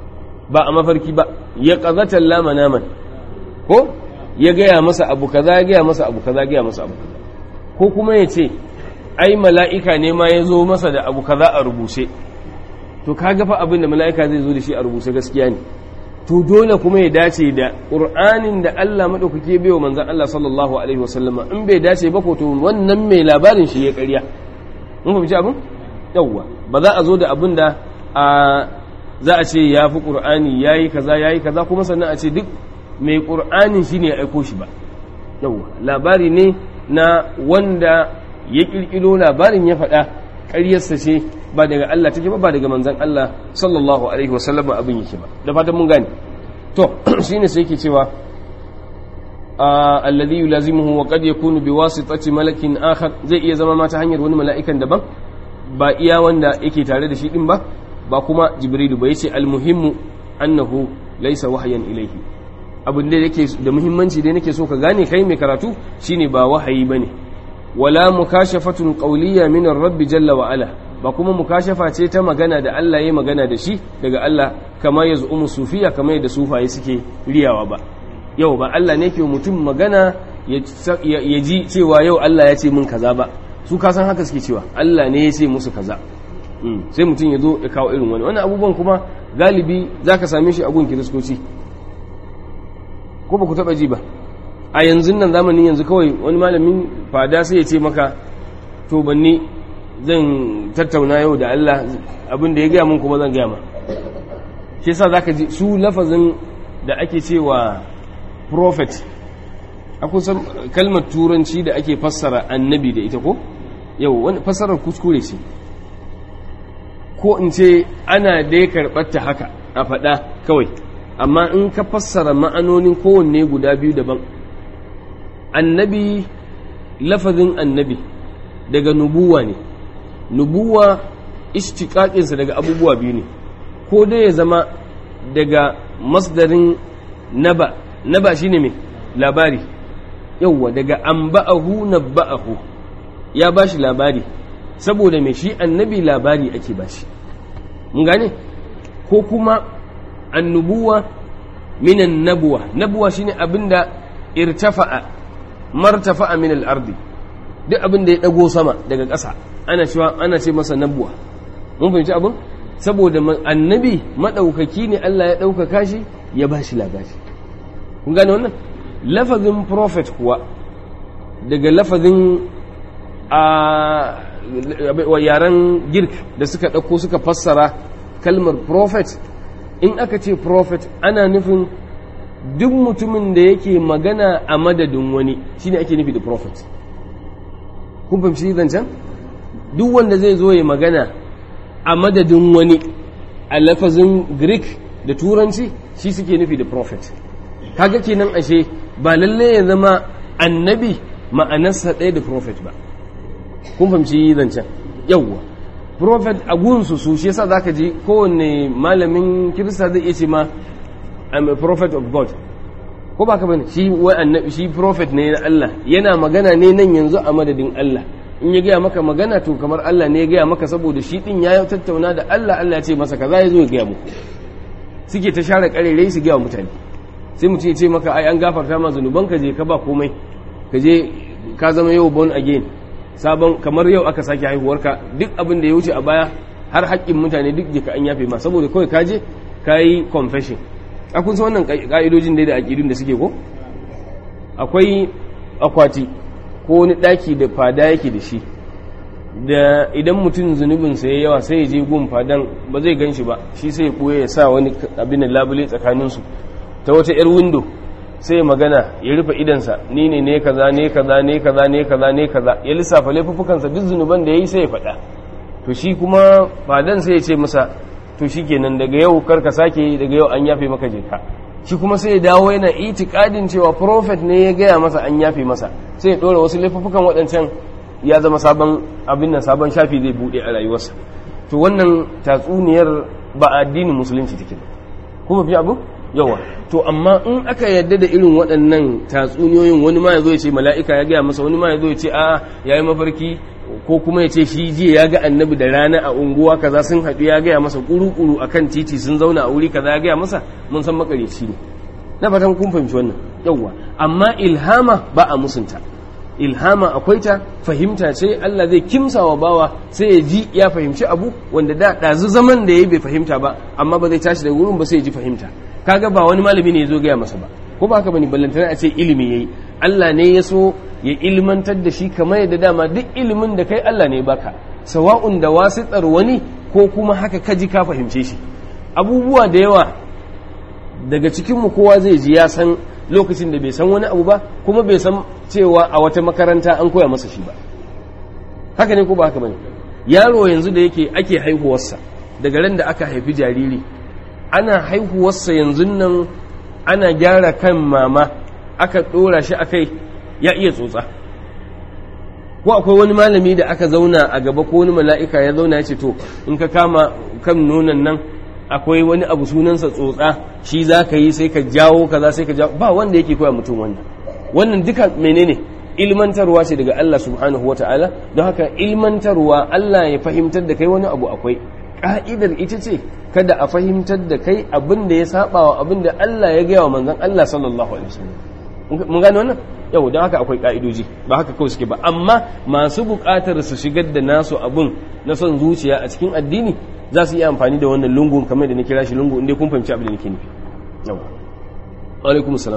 ba a mafarki ba ya qazatan lama naman ko ya gaya masa abu kaza ya gaya masa abu kaza ya gaya masa abu kaza ko kuma ya ce ai mala'ika ne ma ya zo masa da abu kaza a rubuce to kaga fa abin da mala'ika zai zo da shi a rubuce gaskiya ne to dole kuma ya dace da ƙur'anin da Allah maɗaukake bai wa manzan Allah sallallahu alaihi wasallama in bai dace ba ko to wannan mai labarin shi ya ƙarya mun fahimci abin yawwa ba za a zo da abin da a za a ce ya fi ƙur'ani ya yi kaza ya yi kaza kuma sannan a ce duk mai ƙur'anin shi ne ya aiko shi ba yawwa labari ne na wanda ya ƙirƙiro labarin ya faɗa ƙaryarsa ce ba daga Allah take ba ba daga manzan Allah sallallahu alaihi wasallam abin yake ba da fatan mun gane to shine sai yake cewa alladhi yulazimuhu wa qad yakunu biwasitati malakin akhar zai iya zama ma ta hanyar wani mala'ikan daban ba iya wanda yake tare da shi din ba ba kuma jibrilu ba yace almuhimmu annahu laysa wahyan ilayhi abin da yake da muhimmanci da nake so ka gane kai mai karatu shine ba wahayi bane wala mukashafatun qawliya min ar-rabb jalla wa ala ba kuma mukashafa ce ta magana da Allah ya magana da shi daga Allah kama ya zu'umu sufiya kama yadda sufaye suke riyawa ba yau ba Allah ne ke mutum magana ya ji cewa yau Allah ya ce min kaza ba su ka san haka suke cewa Allah ne ya ce musu kaza sai mutum ya zo ya kawo irin wani wani abubuwan kuma galibi za ka same shi a gun kiristoci ko ba ku taɓa ji ba a yanzu nan zamanin yanzu kawai wani malamin fada sai ya ce maka to banni zan tattauna yau da Allah abin da ya gaya mun kuma zan gaya ma shi yasa zaka ji su lafazin da ake cewa prophet akwai san kalmar turanci da ake fassara annabi da ita ko yau wani fassarar kuskure ce ko in ce ana dai karɓar ta haka a faɗa kawai amma in ka fassara ma'anonin kowanne guda biyu daban annabi lafazin annabi daga nubuwa ne nubuwa ishtiƙaƙinsa daga abubuwa biyu ne ko dai ya zama daga masdarin naba naba shine mai labari yauwa daga amba'ahu nabba'ahu ya bashi labari saboda mai shi annabi labari ake bashi mun gane ko kuma annubuwa minan nabuwa nabuwa shine abinda irtafa'a martafa'a min al-ardi duk abinda ya dago sama daga ƙasa ana cewa ana ce masa nabuwa mun fahimci abin saboda annabi madaukaki ne Allah ya ɗaukaka shi ya ba shi labari kun gane wannan lafazin prophet kuwa daga lafazin a yaren girk da suka ɗauko suka fassara kalmar prophet in aka ce prophet ana nufin duk mutumin da yake magana a madadin wani shine ake nufi da prophet kun fahimci zancen duk wanda zai zo ya magana a madadin wani a lafazin greek da turanci shi suke nufi da prophet kaga kenan ashe ba lalle ya zama annabi ma'anarsa ɗaya da prophet ba kun fahimci zancen yawwa prophet a gunsu su shi yasa zaka ji kowanne malamin kirista zai iya ce ma I'm a prophet of God ko ba ka bane shi wai annabi shi prophet ne na Allah yana magana ne nan yanzu a madadin Allah in ya gaya maka magana to kamar Allah ne ya gaya maka saboda shi din ya tattauna da Allah Allah ya ce masa kaza ya zo ya gaya muku suke ta share karerai su gaya mutane sai mutum ya ce maka ai an gafarta ma zunuban ka je ka ba komai ka je ka zama yau born again sabon kamar yau aka sake haihuwarka duk abin da ya wuce a baya har haƙƙin mutane duk jika an yafe ma saboda kawai ka je ka yi confession a kun san wannan ƙa'idojin da aƙidun da suke ko akwai akwati ko wani ɗaki da fada yake da shi da idan mutum zunubinsa ya yawa sai ya je gun fadan ba zai gan shi ba shi sai ya ɓoye ya sa wani abin da labule tsakaninsu ta wata 'yar windo sai ya magana ya rufe idansa ni ne ne kaza ne kaza ne kaza ne kaza ne kaza ya lissafa laifuffukansa duk zunuban da ya yi sai ya faɗa to shi kuma fadan sai ya ce masa to shi kenan daga yau karka sake daga yau an yafe maka jeka shi kuma sai ya dawo yana itikadin cewa prophet ne ya gaya masa an yafe masa sai ya ɗora wasu laifuffukan waɗancan ya zama sabon abin nan sabon shafi zai buɗe a rayuwarsa to wannan tatsuniyar ba addinin musulunci take ba kuma fi abu yawa to amma in aka yadda da irin waɗannan tatsuniyoyin wani ma ya zo ya ce mala'ika ya gaya masa wani ma ya zo ya ce a ya yi mafarki ko kuma ya ce shi jiya ya ga annabi da rana a unguwa kaza sun haɗu ya gaya masa ƙuru-ƙuru a kan titi sun zauna a wuri kaza ya gaya masa mun san makareci ne na fatan kun fahimci wannan yawwa amma ilhama ba a musunta ilhama akwai ta fahimta ce Allah zai kimsa wa bawa sai ya ji ya fahimci abu wanda da ɗazu zaman da ya bai fahimta ba amma ba zai tashi daga wurin ba sai ya ji fahimta kaga ba wani malami ne ya zo gaya masa ba ko ba haka bane ballantana a ce ilimi yayi Allah ne ya so ya ilmantar da shi kamar yadda dama duk ilimin da kai Allah ne baka sawa'un da wasitar wani ko kuma haka kaji ka fahimce shi abubuwa da yawa daga cikin mu kowa zai ji ya san lokacin da bai san wani abu ba kuma bai san cewa a wata makaranta an koya masa shi ba haka ne ko ba haka bane yaro yanzu da yake ake haihuwarsa daga ran da aka haifi jariri ana haihuwarsa yanzu nan ana gyara kan mama aka ɗora shi a kai ya iya tsotsa ko akwai wani malami da aka zauna a gaba ko wani mala'ika ya zauna ya ce to in ka kama kan nonon nan akwai wani abu sunansa tsotsa shi za ka yi sai ka jawo kaza sai ka jawo ba wanda yake koya mutum wannan wannan duka menene ilmantarwa ce daga Allah subhanahu wa ta'ala don haka ilmantarwa Allah ya fahimtar da kai wani abu akwai ka'idar ita ce kada a fahimtar da kai abin da ya saba wa abin da Allah ya gaya wa manzon Allah sallallahu alaihi wasallam mun gane wannan yau don haka akwai ka'idoji ba haka kawai suke ba amma masu buƙatar su shigar da nasu abin na son zuciya a cikin addini za su yi amfani da wannan lungun kamar da na kira shi lungu inda kun fahimci abin da nake nufi yau alaikum salam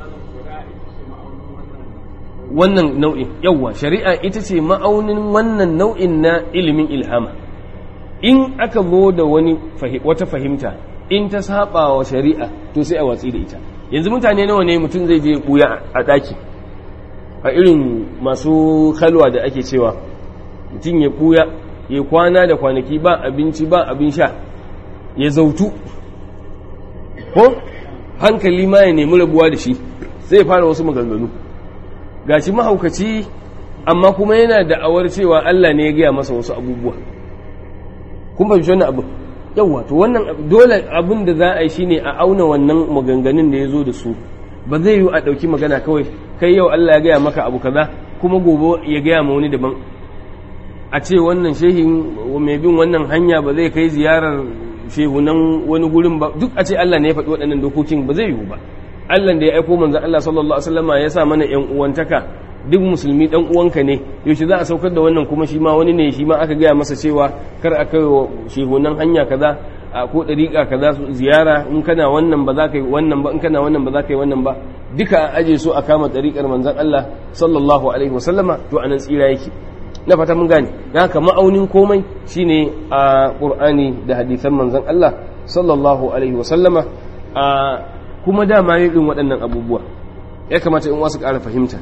wannan nau'in yawwa shari'a ita ce ma'aunin wannan nau'in na ilimin ilhama in aka zo da wani wata fahimta in ta saba wa shari'a to sai a watsi da ita yanzu mutane nawa ne mutum zai je buya a daki a irin masu kalwa da ake cewa mutum ya buya ya kwana da kwanaki ba abinci ba abin sha ya zautu ko hankali ma ya nemi rabuwa da shi sai ya fara wasu maganganu gashi mahaukaci amma kuma yana da'awar cewa Allah ne ya gaya masa wasu abubuwa kun fahimci wannan abu yawa to wannan dole abin da za a yi shine a auna wannan maganganun da ya zo da su ba zai yi a ɗauki magana kawai kai yau Allah ya gaya maka abu kaza kuma gobe ya gaya ma wani daban a ce wannan shehin mai bin wannan hanya ba zai kai ziyarar shehunan wani gurin ba duk a ce Allah ne ya faɗi waɗannan dokokin ba zai yiwu ba Allah da ya aiko manzon Allah sallallahu alaihi wasallama ya sa mana ƴan uwantaka duk musulmi dan uwanka ne yaushe za a saukar da wannan kuma shi ma wani ne shi ma aka gaya masa cewa kar a kai wa shehunan hanya kaza a ko dariƙa kaza su ziyara in kana wannan ba za ka yi wannan ba in kana wannan ba za ka yi wannan ba duka a aje su a kama dariƙar manzon Allah sallallahu alaihi wasallama to anan tsira yake na fata mun gane dan haka ma'aunin komai shine a Qur'ani da hadisan manzon Allah sallallahu alaihi wasallama a kuma dama yin waɗannan abubuwa ya kamata in wasu ƙara fahimta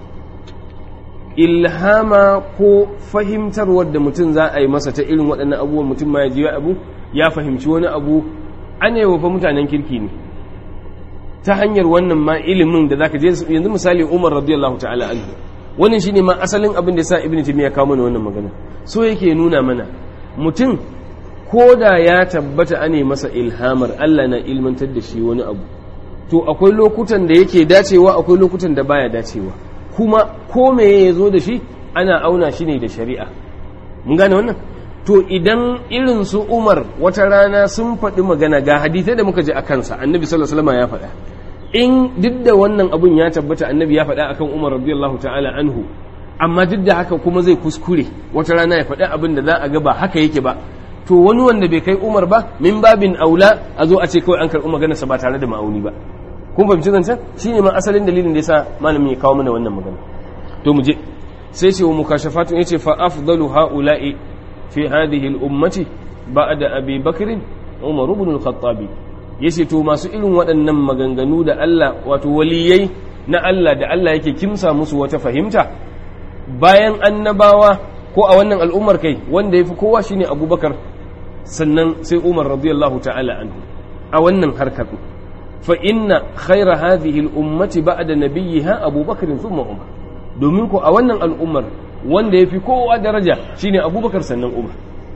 ilhama ko fahimtarwar da mutum za a yi masa ta irin waɗannan abubuwan mutum ma ya ji abu ya fahimci wani abu an yi fa mutanen kirki ne ta hanyar wannan ma ilimin da zaka je yanzu misali Umar radiyallahu ta'ala anhu wannan shine ma asalin abin da yasa Ibn Taymiyyah kawo mana wannan magana so yake nuna mana mutum ko da ya tabbata ane masa ilhamar Allah na ilmantar da shi wani abu to akwai lokutan da yake dacewa akwai lokutan da baya dacewa kuma ko me ya zo da shi ana auna shi ne da shari'a mun gane wannan to idan irin su umar wata rana sun faɗi magana ga hadithai da muka ji a kansa annabi sallallahu alaihi wasallam ya faɗa in duk da wannan abun ya tabbata annabi ya faɗa akan umar radiyallahu ta'ala anhu amma duk da haka kuma zai kuskure wata rana ya faɗi abin da za a ga ba haka yake ba to wani wanda bai kai umar ba min babin aula a zo a ce kawai an karɓi maganarsa ba tare da ma'auni ba kun fahimci zancen shine ma asalin dalilin da yasa malamin ya kawo mana wannan magana to mu je sai ce wa mukashafatun yace fa afdalu haula'i fi hadhihi al-ummati ba'da abi bakr umar ibn al-khattabi yace to masu irin waɗannan maganganu da Allah wato waliyai na Allah da Allah yake kimsa musu wata fahimta bayan annabawa ko a wannan al'ummar kai wanda yafi kowa shine abubakar sannan sai umar radiyallahu ta'ala anhu a wannan harkar فإن خير هذه الأمة بعد نبيها أبو بكر ثم عمر domin ko a wannan al'ummar wanda ya fi kowa daraja shine abubakar sannan umar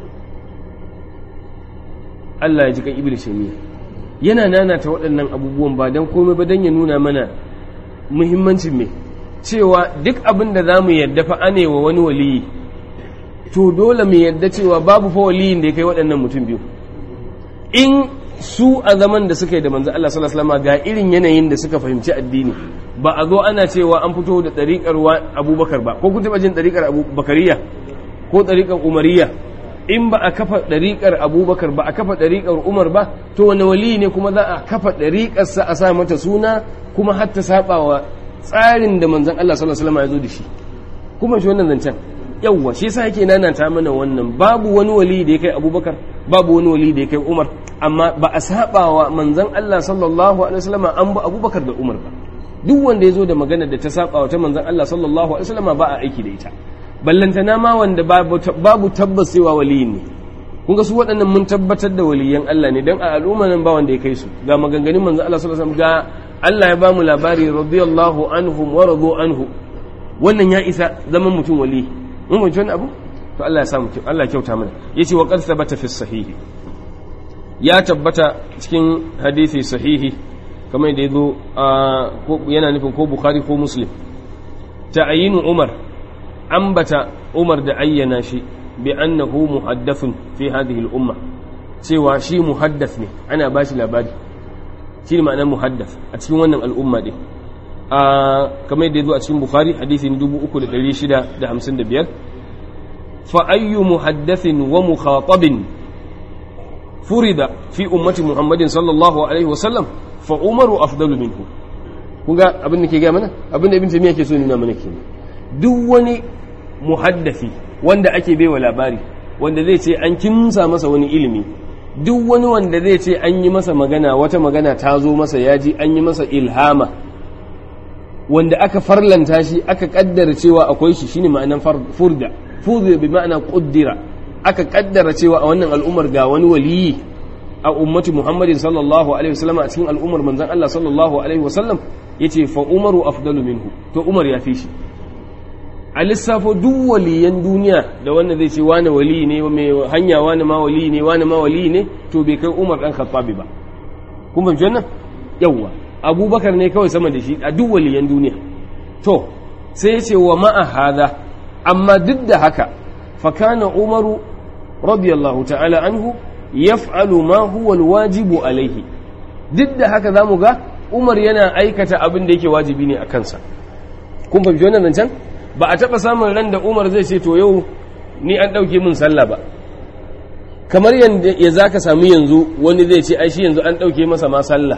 Allah ya ji kan ibn shamiya yana nanata waɗannan abubuwan ba don komai ba don ya nuna mana muhimmancin mai cewa duk abin da za mu yadda fa anewa wani waliyi to dole mu yadda cewa babu fa waliyin da ya kai waɗannan mutum biyu in su a zaman da suka yi da manzo Allah sallallahu alaihi wasallam ga irin yanayin da suka fahimci addini ba a zo ana cewa an fito da ɗariƙar Abubakar ba ko kun taɓa jin ɗariƙar Abubakariya ko ɗariƙar Umariyya in ba a kafa ɗariƙar Abubakar ba a kafa ɗariƙar Umar ba to wani wali ne kuma za a kafa ɗariƙarsa a sa mata suna kuma har ta saba wa tsarin da manzon Allah sallallahu alaihi wasallam ya zo da shi kuma shi wannan zancen yawwa shi yasa yake nanata mana wannan babu wani wali da ya kai Abubakar babu wani wali da ya kai Umar amma ba a saba wa manzon Allah sallallahu alaihi wasallam an ba Abubakar da Umar ba duk wanda ya zo da magana da ta saba wa ta manzon Allah sallallahu alaihi wasallam ba a aiki da ita ballantana ma wanda babu tabbas cewa waliyin ne kun ga su waɗannan mun tabbatar da waliyan Allah ne dan a al'umma nan ba wanda ya kai su ga maganganun manzon Allah sallallahu alaihi wasallam ga Allah ya bamu labari radiyallahu anhum wa radu anhu wannan ya isa zaman mutum wali mun mun abu to Allah ya samu Allah ya kyauta mana yace wa qad thabata fi sahihi ya tabbata cikin hadisi sahihi kamar da yazo yana nufin ko bukhari ko muslim ta'ayinu umar ambata umar da ayyana shi bi annahu muhaddathun fi hadhihi al-umma cewa shi muhaddath ne ana bashi labari shi ne ma'anar muhaddath a cikin wannan al'umma din kamar da yazo a cikin bukhari hadisin 3655 fa ayyu muhaddathin wa mukhatabin furida fi ummati muhammadin sallallahu alaihi wasallam fa umaru afdalu minhu kun ga abin da ke gaya mana abin da ibn taymiya ke so nuna mana kenan duk wani muhaddafi wanda ake baiwa labari wanda zai ce an kimsa masa wani ilimi duk wani wanda zai ce an yi masa magana wata magana ta zo masa ya ji an yi masa ilhama wanda aka farlanta shi aka kaddara cewa akwai shi shine ma'anan furda furda bi ma'ana quddira aka kaddara cewa a wannan al'ummar ga wani waliyi a ummati muhammadin sallallahu alaihi wasallam a cikin al'ummar manzon Allah sallallahu alaihi wasallam yace fa umaru afdalu minhu to umar ya fi shi a lissafo duk waliyan duniya da wanda zai ce wani wali ne mai hanya wani ma wali ne wani ma wali ne to bai kai umar dan khattabi ba kun fahimci wannan yawwa abubakar ne kawai sama da shi a duk waliyan duniya to sai ya ce wa ma'a hada amma duk da haka fa kana umaru radiyallahu ta'ala anhu yaf'alu ma huwa alwajibu alaihi duk da haka zamu ga umar yana aikata abin da yake wajibi ne a kansa kun fahimci wannan nan can ba a taɓa samun ran da umar zai ce to yau ni an ɗauke min sallah ba kamar ya za ka sami yanzu wani zai ce ai shi yanzu an ɗauke masa ma sallah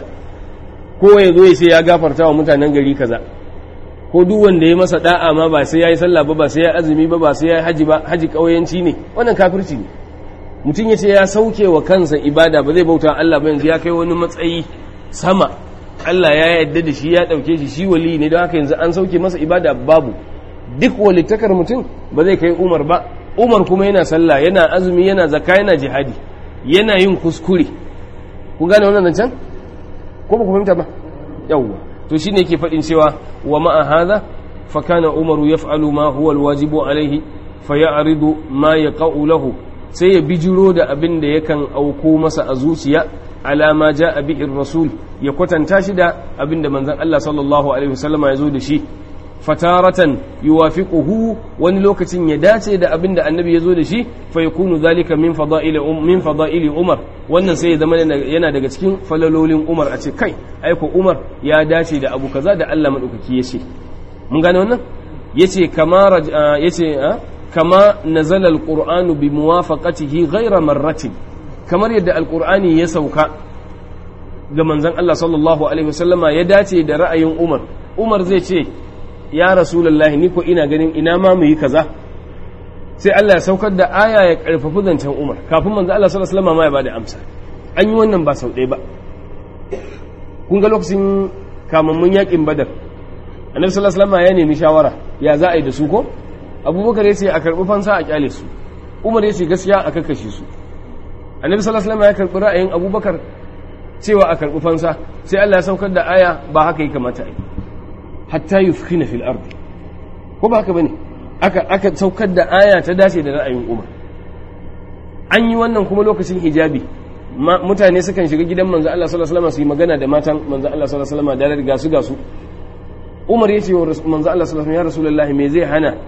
ko ya zo ya ce ya gafarta wa mutanen gari kaza ko duk wanda ya masa da'a ma ba sai ya yi sallah ba ba sai ya azumi ba ba sai ya yi haji ba haji ƙauyenci ne wannan kafirci ne mutum ya ce ya sauke wa kansa ibada ba zai bauta Allah ba yanzu ya kai wani matsayi sama Allah ya yarda da shi ya ɗauke shi shi wali ne don haka yanzu an sauke masa ibada babu duk walittakar mutum ba zai kai umar ba umar kuma yana sallah yana azumi yana zaka yana jihadi yana yin kuskure ku gane wannan can ko ba ku fahimta ba yawwa to shine yake faɗin cewa wa ma'a hadha fa kana umaru yaf'alu ma huwa alwajibu alaihi fa ya'ridu ma yaqa'u lahu sai ya bijiro da abin da yakan auko masa a zuciya alama ja'a bihi rasul ya kwatanta shi da abin da manzon Allah sallallahu alaihi wasallama ya zo da shi fataratan yuwafiquhu wani lokacin ya dace da abin da annabi ya zo da shi fa yakunu zalika min fada'ili min fada'ili umar wannan sai ya zama yana daga cikin falalolin umar a ce kai aiko umar ya dace da abu kaza da Allah madaukaki ya ce mun gane wannan yace kama yace kama nazala alqur'anu bi muwafaqatihi ghayra marratin kamar yadda alqur'ani ya sauka ga manzon Allah sallallahu alaihi wasallama ya dace da ra'ayin umar umar zai ce ya rasulullahi ni ko ina ganin ina ma mu yi kaza sai Allah ya saukar da aya ya karfafi zancen Umar kafin manzo Allah sallallahu alaihi wasallam ma ya bada amsa an yi wannan ba sau ɗaya ba kun ga lokacin kamammun yakin Badar Annabi sallallahu alaihi wasallam ya nemi shawara ya za a yi da su ko Abubakar ya ce a karbi fansa a kyale su Umar ya ce gaskiya a kakkashe su Annabi sallallahu alaihi wasallam ya karbi ra'ayin Abubakar cewa a karbi fansa sai Allah ya saukar da aya ba haka ya kamata a yi hatta yufkhina fil ardi ko ba haka bane aka aka saukar da aya ta dace da ra'ayin Umar an yi wannan kuma lokacin hijabi mutane sukan shiga gidan manzo Allah sallallahu alaihi wasallam su yi magana da matan manzo Allah sallallahu alaihi wasallam da riga su ga su Umar yace wa manzo Allah sallallahu alaihi wasallam ya rasulullahi me zai hana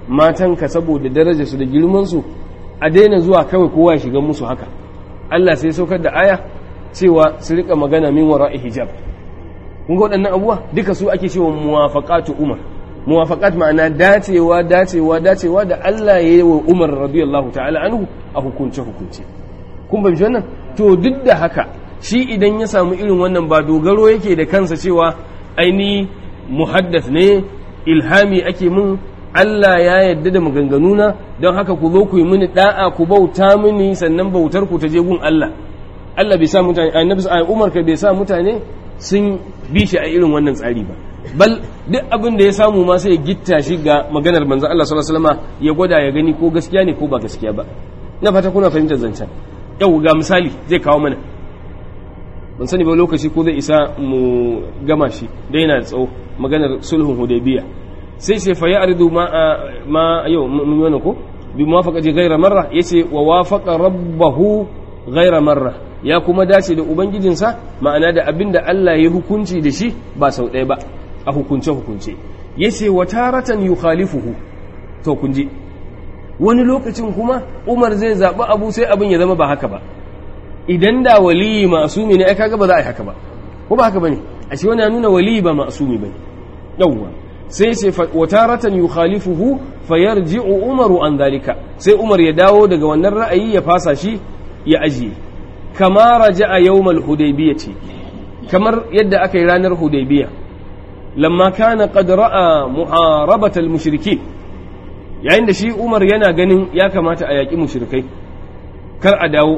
matanka saboda darajarsu da girmansu a daina zuwa kawai kowa ya shiga musu haka Allah sai saukar da aya cewa su rika magana min wara'i hijab kun ga waɗannan abubuwa duka su ake cewa muwafaqatu umar muwafaqat ma'ana dacewa dacewa dacewa da Allah ya yi wa Umar radiyallahu ta'ala anhu a hukunce hukunce kun bai wannan to duk da haka shi idan ya samu irin wannan ba dogaro yake da kansa cewa aini muhaddath ne ilhami ake min Allah ya yarda da maganganuna don haka ku zo ku yi mini da'a ku bauta mini sannan bautar ku ta je gun Allah Allah bai sa mutane annabi Umar ka bai sa mutane sun bi shi a irin wannan tsari ba bal duk abin da ya samu ma sai ya gitta shi ga maganar manzon Allah sallallahu alaihi wasallam ya gwada ya gani ko gaskiya ne ko ba gaskiya ba na fata kuna fahimtar zancen yau ga misali zai kawo mana ban sani ba lokaci ko zai isa mu gama shi da yana tsawo maganar sulhun hudaybiya sai sai fa ya'ridu ma ma yau mun yi ko bi muwafaqati ghayra marra yace wa wafaqa rabbahu ghayra marra ya kuma dace da ubangijinsa ma'ana da abinda Allah ya hukunci da shi ba sau ɗaya ba a hukunce hukunce yace wa taratan yukhalifuhu to kun ji wani lokacin kuma Umar zai zaɓi abu sai abin ya zama ba haka ba idan da waliyi ma'asumi ne ai kaga ba za a yi haka ba ko ba haka bane a shi wani ya nuna waliyi ba ma'asumi bane yawwa sai ce wa taratan yukhalifuhu fayarji'u umaru an dalika sai Umar ya dawo daga wannan ra'ayi ya fasa shi ya ajiye kama raja'a yawmal hudaybiyati kamar yadda aka yi ranar hudaybiya lamma kana qad ra'a muharabatal mushrikin yayin da shi Umar yana ganin ya kamata a yaƙi mushrikai kar a dawo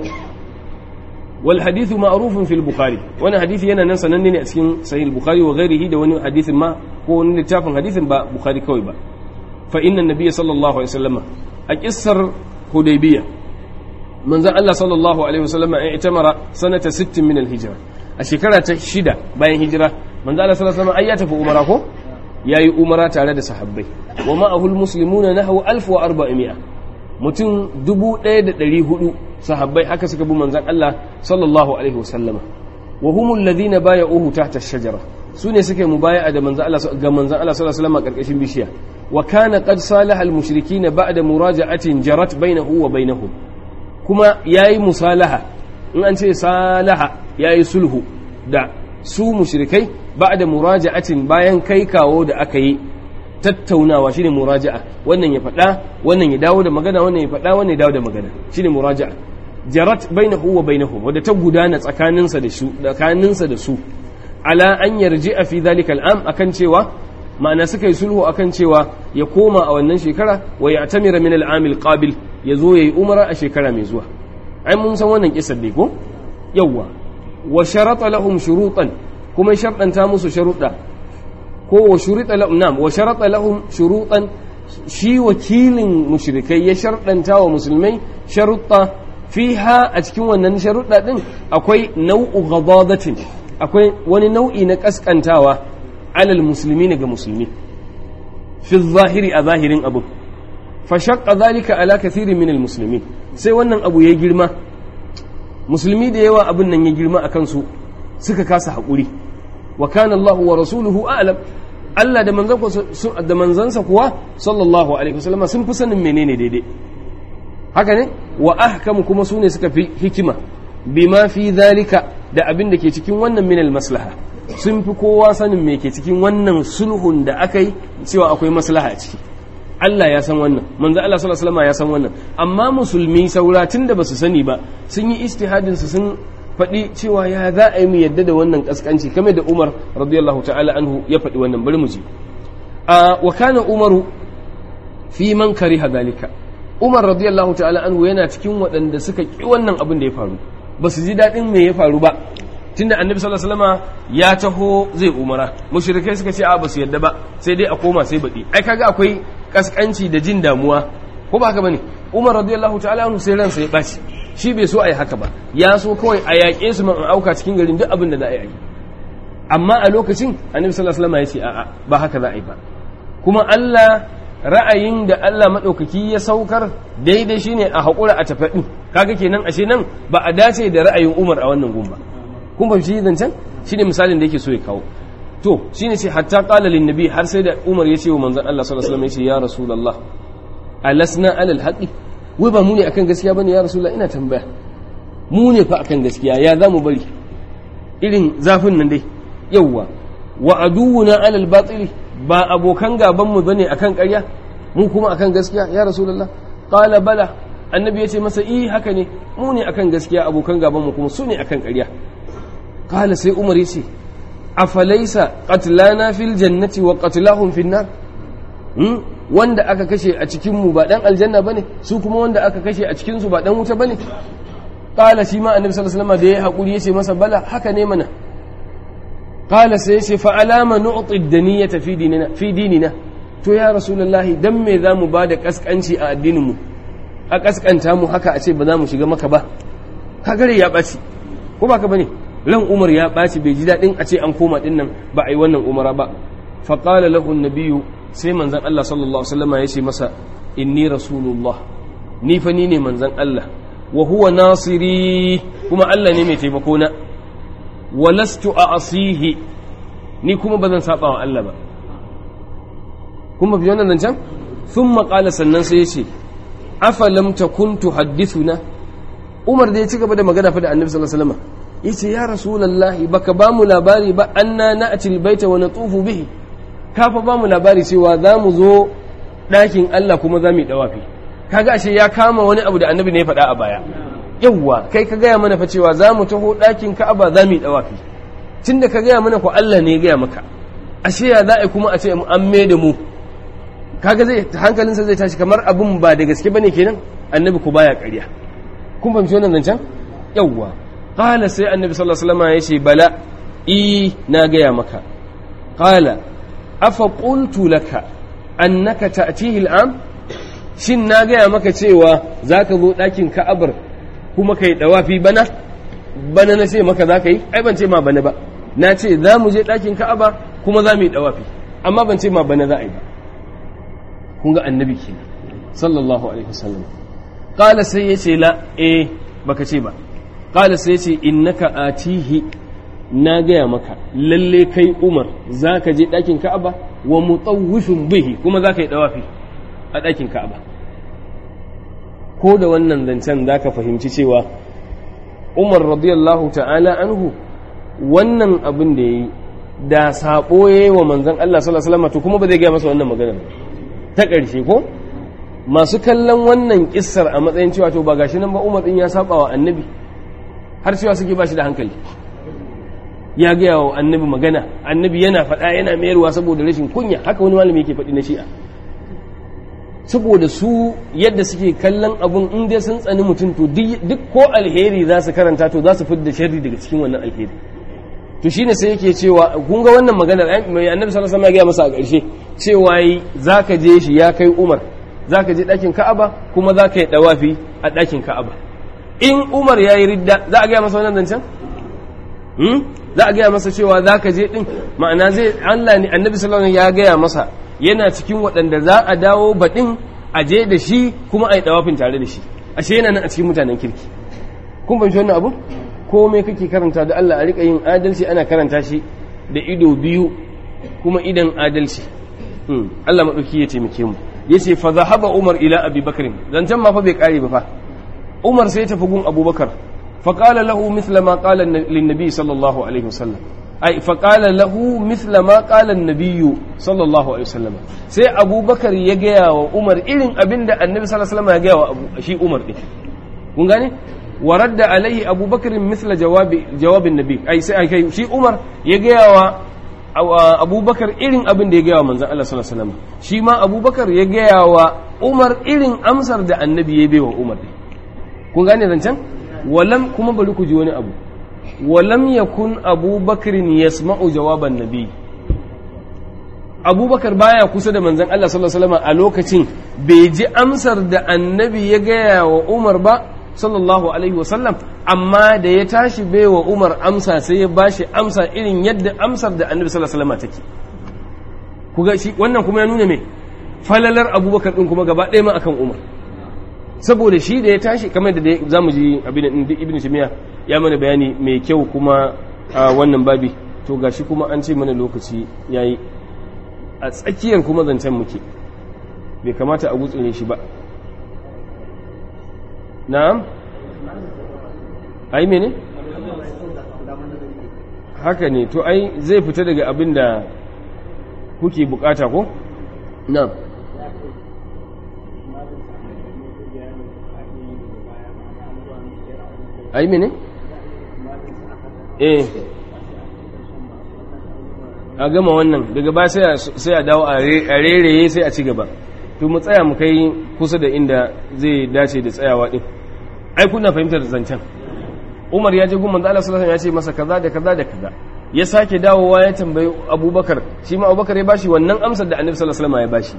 wal hadithu ma'rufun fil bukhari wani hadisi yana nan sananne ne a cikin sahih bukhari wa ghairihi da wani hadisin ma ko wani littafin hadisin ba bukhari kawai ba fa inna nabiyya sallallahu alaihi wasallam a kissar hudaybiya manzon Allah sallallahu alaihi wasallam ya itamara sanata 60 min al hijra a shekara ta shida bayan hijira manzon Allah sallallahu alaihi wasallam ai ya tafi umara ko yayi umara tare da sahabbai wa ma'ahul muslimuna nahwu 1400 mutum 1400 sahabbai haka suka bi manzon Allah sallallahu alaihi wasallama wa humul ladina baya'uhu tahta ash-shajara sune suka mubaya'a da manzon Allah ga manzon Allah sallallahu alaihi wasallama karkashin bishiya wa kana qad salaha al-mushrikeena ba'da muraja'atin jarat bainahu wa bainahum kuma yayi musalaha in an ce salaha yayi sulhu da su mushrikai ba'da muraja'atin bayan kai kawo da aka yi tattaunawa shine muraja'a wannan ya faɗa wannan ya dawo da magana wannan ya faɗa wannan ya dawo da magana shine muraja'a jarat bainahu wa bainahum wadda ta gudana tsakaninsa da su tsakaninsa da su ala an yarji'a fi dhalika al'am akan cewa ma'ana suka yi sulhu akan cewa ya koma a wannan shekara wa ya tamira min al'am al-qabil ya zo yayi umara a shekara mai zuwa ai mun san wannan kisar ne ko yawwa wa sharata lahum shurutan kuma sharɗanta musu sharuɗa ko wa shurita lahum nam wa sharata lahum shurutan shi wakilin mushrikai ya sharɗanta wa musulmai sharuɗa fiha a cikin wannan sharuɗa ɗin akwai nau'u ghadadatin akwai wani nau'i na kaskantawa alal musulmi ga musulmi fi zahiri a zahirin abu fa shaqqa zalika ala kathirin min almuslimin sai wannan abu ya girma musulmi da yawa abin nan ya girma akan su suka kasa haƙuri wa kana Allah wa rasuluhu a'lam Allah da manzansa da manzansa kuwa sallallahu alaihi wasallam sun fi sanin menene daidai haka ne wa ahkam kuma sune suka fi hikima bima fi zalika da abin da ke cikin wannan minal maslaha sun fi kowa sanin me ke cikin wannan sulhun da aka yi cewa akwai maslaha a ciki Allah ya san wannan manzo Allah sallallahu alaihi wasallam ya san wannan amma musulmi sauratin da basu sani ba sun yi istihadin su sun faɗi cewa ya za a yi mu yadda da wannan kaskanci kame da Umar radiyallahu ta'ala anhu ya faɗi wannan bari mu ji a wa kana Umaru fi man kariha zalika Umar radiyallahu ta'ala anhu yana cikin waɗanda suka ƙi wannan abin da ya faru ba su ji daɗin me ya faru ba tunda annabi sallallahu alaihi wasallam ya taho zai umara mushrikai suka ce a ba su yadda ba sai dai a koma sai baɗi ai kaga akwai kaskanci da jin damuwa ko ba haka bane Umar radiyallahu ta'ala anhu sai ransa ya ɓaci shi bai so a yi haka ba ya so kawai a yaƙe su man auka cikin garin duk abin da za a yi amma a lokacin annabi sallallahu alaihi wasallam ya ce a'a ba haka za a yi ba kuma Allah ra'ayin da Allah maɗaukaki ya saukar daidai shine a haƙura a tafaɗi kaga kenan ashe nan ba a dace da ra'ayin Umar a wannan gumba kun fahimci zancen shine misalin da yake so ya kawo to shine ce hatta qala lin nabi har sai da Umar ya ce wa manzon Allah sallallahu alaihi wasallam ya ce ya rasulullah alasna alal haqi wai ba mu ne akan gaskiya bane ya rasulullah ina tambaya mu ne fa akan gaskiya ya zamu bari irin zafin nan dai yawwa wa aduwuna alal batili ba abokan gaban mu bane akan ƙarya mu kuma akan gaskiya ya rasulullah qala bala annabi yace masa eh haka ne mu ne akan gaskiya abokan gaban mu kuma su ne akan ƙarya qala sai umar yace afalaisa qatlana fil jannati wa qatlahum fin nar wanda aka kashe a cikin mu ba dan aljanna bane su kuma wanda aka kashe a cikin su ba dan wuta bane qala shi ma annabi sallallahu alaihi wasallam da ya hakuri yace masa bala haka ne mana qala sai yace fa alama nu'ti ad-daniyata fi dinina fi dinina to ya rasulullahi dan me zamu bada kaskanci a addinin mu a kaskanta mu haka a ce ba za mu shiga maka ba kagare ya baci ko ba ka bane ran umar ya baci bai ji dadin a ce an koma din nan ba a yi wannan umara ba fa qala lahu an-nabiyyu sai manzon Allah sallallahu alaihi wasallam ya ce masa inni rasulullah ni fa ni ne manzon Allah wa huwa nasiri kuma Allah ne mai taimako na walastu a'sihi ni kuma bazan saba wa Allah ba kuma bi wannan can thumma qala sannan sai ya ce afalam takun tuhaddithuna Umar da ya ci gaba da magana fa da Annabi sallallahu alaihi wasallam yace ya rasulullahi baka ba mu labari ba anna na'ti albayta wa natufu bihi ka fa ba mu labari cewa za mu zo ɗakin Allah kuma za mu yi dawafi kaga ashe ya kama wani abu da Annabi ne ya faɗa a baya yawwa kai ka gaya mana fa cewa za mu taho ɗakin Ka'aba za mu yi dawafi tunda ka gaya mana ko Allah ne ya gaya maka ashe ya za a kuma a ce an me da mu kaga zai hankalinsa zai tashi kamar abin ba da gaske bane kenan annabi ku baya ƙarya kun fahimci wannan zancen yawwa qala sai annabi sallallahu alaihi wasallam ya ce bala i na gaya maka qala afa qultu laka annaka ta'tihi al'am shin na gaya maka cewa zaka zo ɗakin ka'abar kuma kai dawafi bana bana na ce maka zaka yi ai ban ce ma bana ba na ce za mu je ɗakin ka'aba kuma za mu yi dawafi amma ban ce ma bana za a yi ba kun ga annabi kenan sallallahu alaihi wasallam qala sai yace la eh baka ce ba qala sai yace innaka atihi na gaya maka lalle kai umar zaka je ɗakin ka'aba wa mutawwifin bihi kuma zaka yi dawafi a ɗakin ka'aba ko da wannan zancen zaka fahimci cewa umar radiyallahu ta'ala anhu wannan abin da yayi da sabo yayi wa manzon Allah sallallahu alaihi wasallam to kuma ba zai gaya masa wannan magana ba ta ƙarshe ko masu kallon wannan kissar a matsayin cewa to ba gashi nan ba umar din ya saba wa annabi har cewa suke ba shi da hankali ya gaya wa annabi magana annabi yana faɗa yana mayarwa saboda rashin kunya haka wani malami yake faɗi na shi'a saboda su yadda suke kallon abun in dai sun tsani mutum to duk ko alheri za su karanta to za su fidda sharri daga cikin wannan alheri to shine sai yake cewa kun ga wannan maganar mai annabi sallallahu alaihi wasallam ya gaya masa a ƙarshe cewa yi zaka je shi ya kai Umar zaka je ɗakin Ka'aba kuma zaka yi dawafi a ɗakin Ka'aba in Umar ya yi ridda za a gaya masa wannan zancen hmm? za a gaya masa cewa zaka je din ma'ana zai Allah ne annabi sallallahu alaihi wasallam ya gaya masa yana cikin waɗanda za a dawo baɗin a je da shi kuma a yi dawafin tare da shi ashe yana nan a cikin mutanen kirki kun fahimci wannan abu komai kake karanta da Allah a rika yin adalci ana karanta shi da ido biyu kuma idan adalci Allah maɗauki ya taimake mu ya ce fa zahaba Umar ila Abi Bakr zancen ma fa bai kare ba fa Umar sai tafi gun Abubakar fa qala lahu mithla ma qala lin nabi sallallahu alaihi wasallam ai fa qala lahu mithla ma qala an-nabiy sallallahu alaihi wasallam sai Abubakar ya gaya wa Umar irin abinda Annabi sallallahu alaihi wasallam ya gaya wa shi Umar din kun gane ورد عليه أبو بكر مثل جواب جواب النبي أي سأي شي عمر يجوا أبو بكر إلين أبن دي جوا من الله صلى الله عليه وسلم شي ما أبو بكر يجوا عمر إلين أمسر ده النبي يبي وعمر دي kun gane zancen walam kuma bari ku ji wani abu walam yakun abu bakrin yasma'u jawaban nabi abubakar baya kusa da manzon Allah sallallahu alaihi wasallam a lokacin bai ji amsar da annabi ya gaya wa Umar ba sallallahu alaihi wasallam amma da ya tashi bai wa Umar amsa sai ya bashi amsa irin yadda amsar da annabi sallallahu alaihi wasallam take kuga shi wannan kuma ya nuna me falalar abubakar din kuma gaba ɗaya ma akan Umar saboda shi da ya tashi kamar da zamu ji abin ibn Timiya ya mana bayani mai kyau kuma a wannan babi to gashi kuma an ce mana lokaci yayi a tsakiyar kuma zancen muke bai kamata a gutsure shi ba na'am ai mene haka ne to ai zai fita daga abin da kuke bukata ko na'am ai mene eh a gama wannan daga ba sai a dawo a rereye sai a ci gaba to mu tsaya mu kai kusa da inda zai dace da tsayawa din ai kuna fahimtar zancen Umar ya je gun manzo Allah sallallahu alaihi wasallam ya ce masa kaza da kaza da kaza ya sake dawowa ya tambayi Abubakar shi ma Abubakar ya bashi wannan amsar da Annabi sallallahu alaihi wasallam ya bashi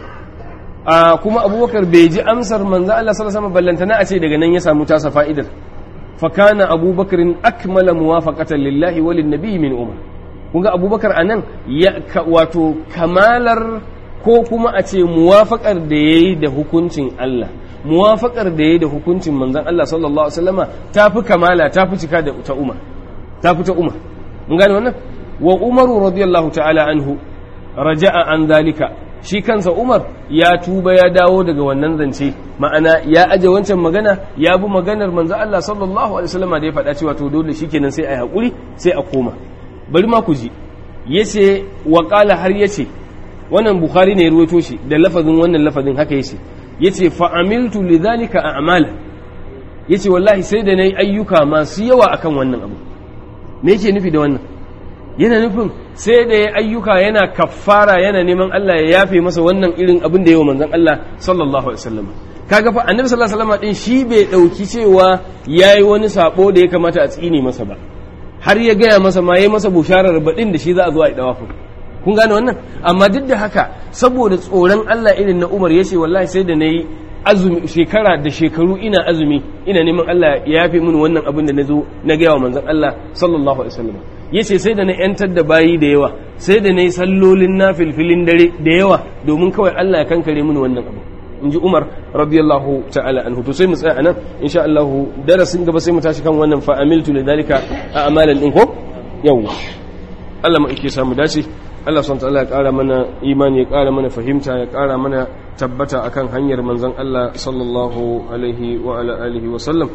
a kuma Abubakar bai ji amsar manzo Allah sallallahu alaihi wasallam ballantana a ce daga nan ya samu tasa fa'idar fa kana Abubakar akmala muwafaqatan lillahi wa lin nabiy min umar kun ga Abubakar anan ya wato kamalar ko kuma a ce muwafaqar da yayi da hukuncin Allah muwafaqar da yayi da hukuncin manzon Allah sallallahu alaihi wasallama tafi kamala tafi cika da ta Umar tafi ta Umar mun gane wannan wa Umaru radiyallahu ta'ala anhu raja'a an zalika shi kansa Umar ya tuba ya dawo daga wannan zance ma'ana ya aje wancan magana ya bi maganar manzon Allah sallallahu alaihi wasallama da ya faɗa cewa to dole shikenan sai ai hakuri sai a koma bari ma ku ji yace wa qala har yace wannan bukhari ne ya ruwaito shi da lafazin wannan lafazin haka yace yace fa amiltu lidhalika a'mala yace wallahi sai da nayi ayyuka masu yawa akan wannan abu me yake nufi da wannan yana nufin sai da ya ayyuka yana kaffara yana neman Allah ya yafe masa wannan irin abin da yawa manzon Allah sallallahu alaihi wasallam kaga fa annabi sallallahu alaihi wasallam din shi bai dauki cewa yayi wani sabo da ya kamata a tsine masa ba har ya gaya masa ma yayi masa busharar badin da shi za a zo a yi dawafu kun gane wannan amma duk da haka saboda tsoron Allah irin na Umar yace wallahi sai da nayi azumi shekara da shekaru ina azumi ina neman Allah ya yafe mini wannan abin da nazo na gaya wa manzon Allah sallallahu alaihi wasallam yace sai da na yantar da bayi da yawa sai da nayi sallolin nafilfilin dare da yawa domin kawai Allah ya kankare mini wannan abu in ji Umar radiyallahu ta'ala anhu to sai mu tsaya anan insha Allah darasin gaba sai mu tashi kan wannan fa amiltu lidhalika a amalan din ko yawa Allah ma yake samu dace Allah subhanahu ta'ala ya ƙara mana imani ya ƙara mana fahimta ya ƙara mana tabbata akan hanyar manzon Allah sallallahu alaihi wa ala alihi wa sallam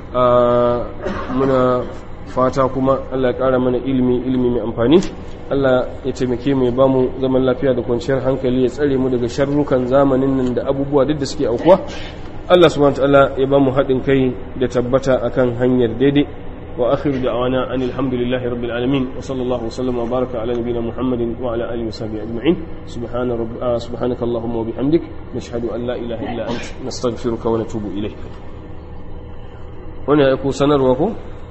muna fata kuma Allah ya ƙara mana ilimi ilimi mai amfani Allah ya taimake mu ya ba mu zaman lafiya da kwanciyar hankali ya tsare mu daga sharrukan zamanin nan da abubuwa duk da suke aukuwa Allah subhanahu ta'ala ya ba mu haɗin kai da tabbata akan hanyar daidai وآخر دعوانا أن الحمد لله رب العالمين وصلى الله وسلم وبارك على نبينا محمد وعلى آله وصحبه أجمعين سبحان رب آه سبحانك اللهم وبحمدك نشهد أن لا إله إلا أنت نستغفرك ونتوب إليك هنا يكون sanarwa ko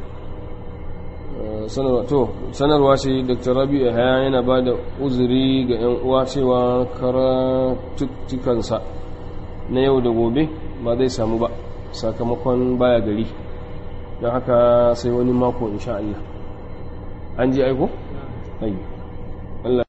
sanarwa to sanarwa ce dr rabi haya yana ba da uzuri ga 'yan uwa cewa karatuttukansa na yau da gobe ba zai samu ba sakamakon baya gari don haka sai wani mako insha Allah an ji aiko? ayi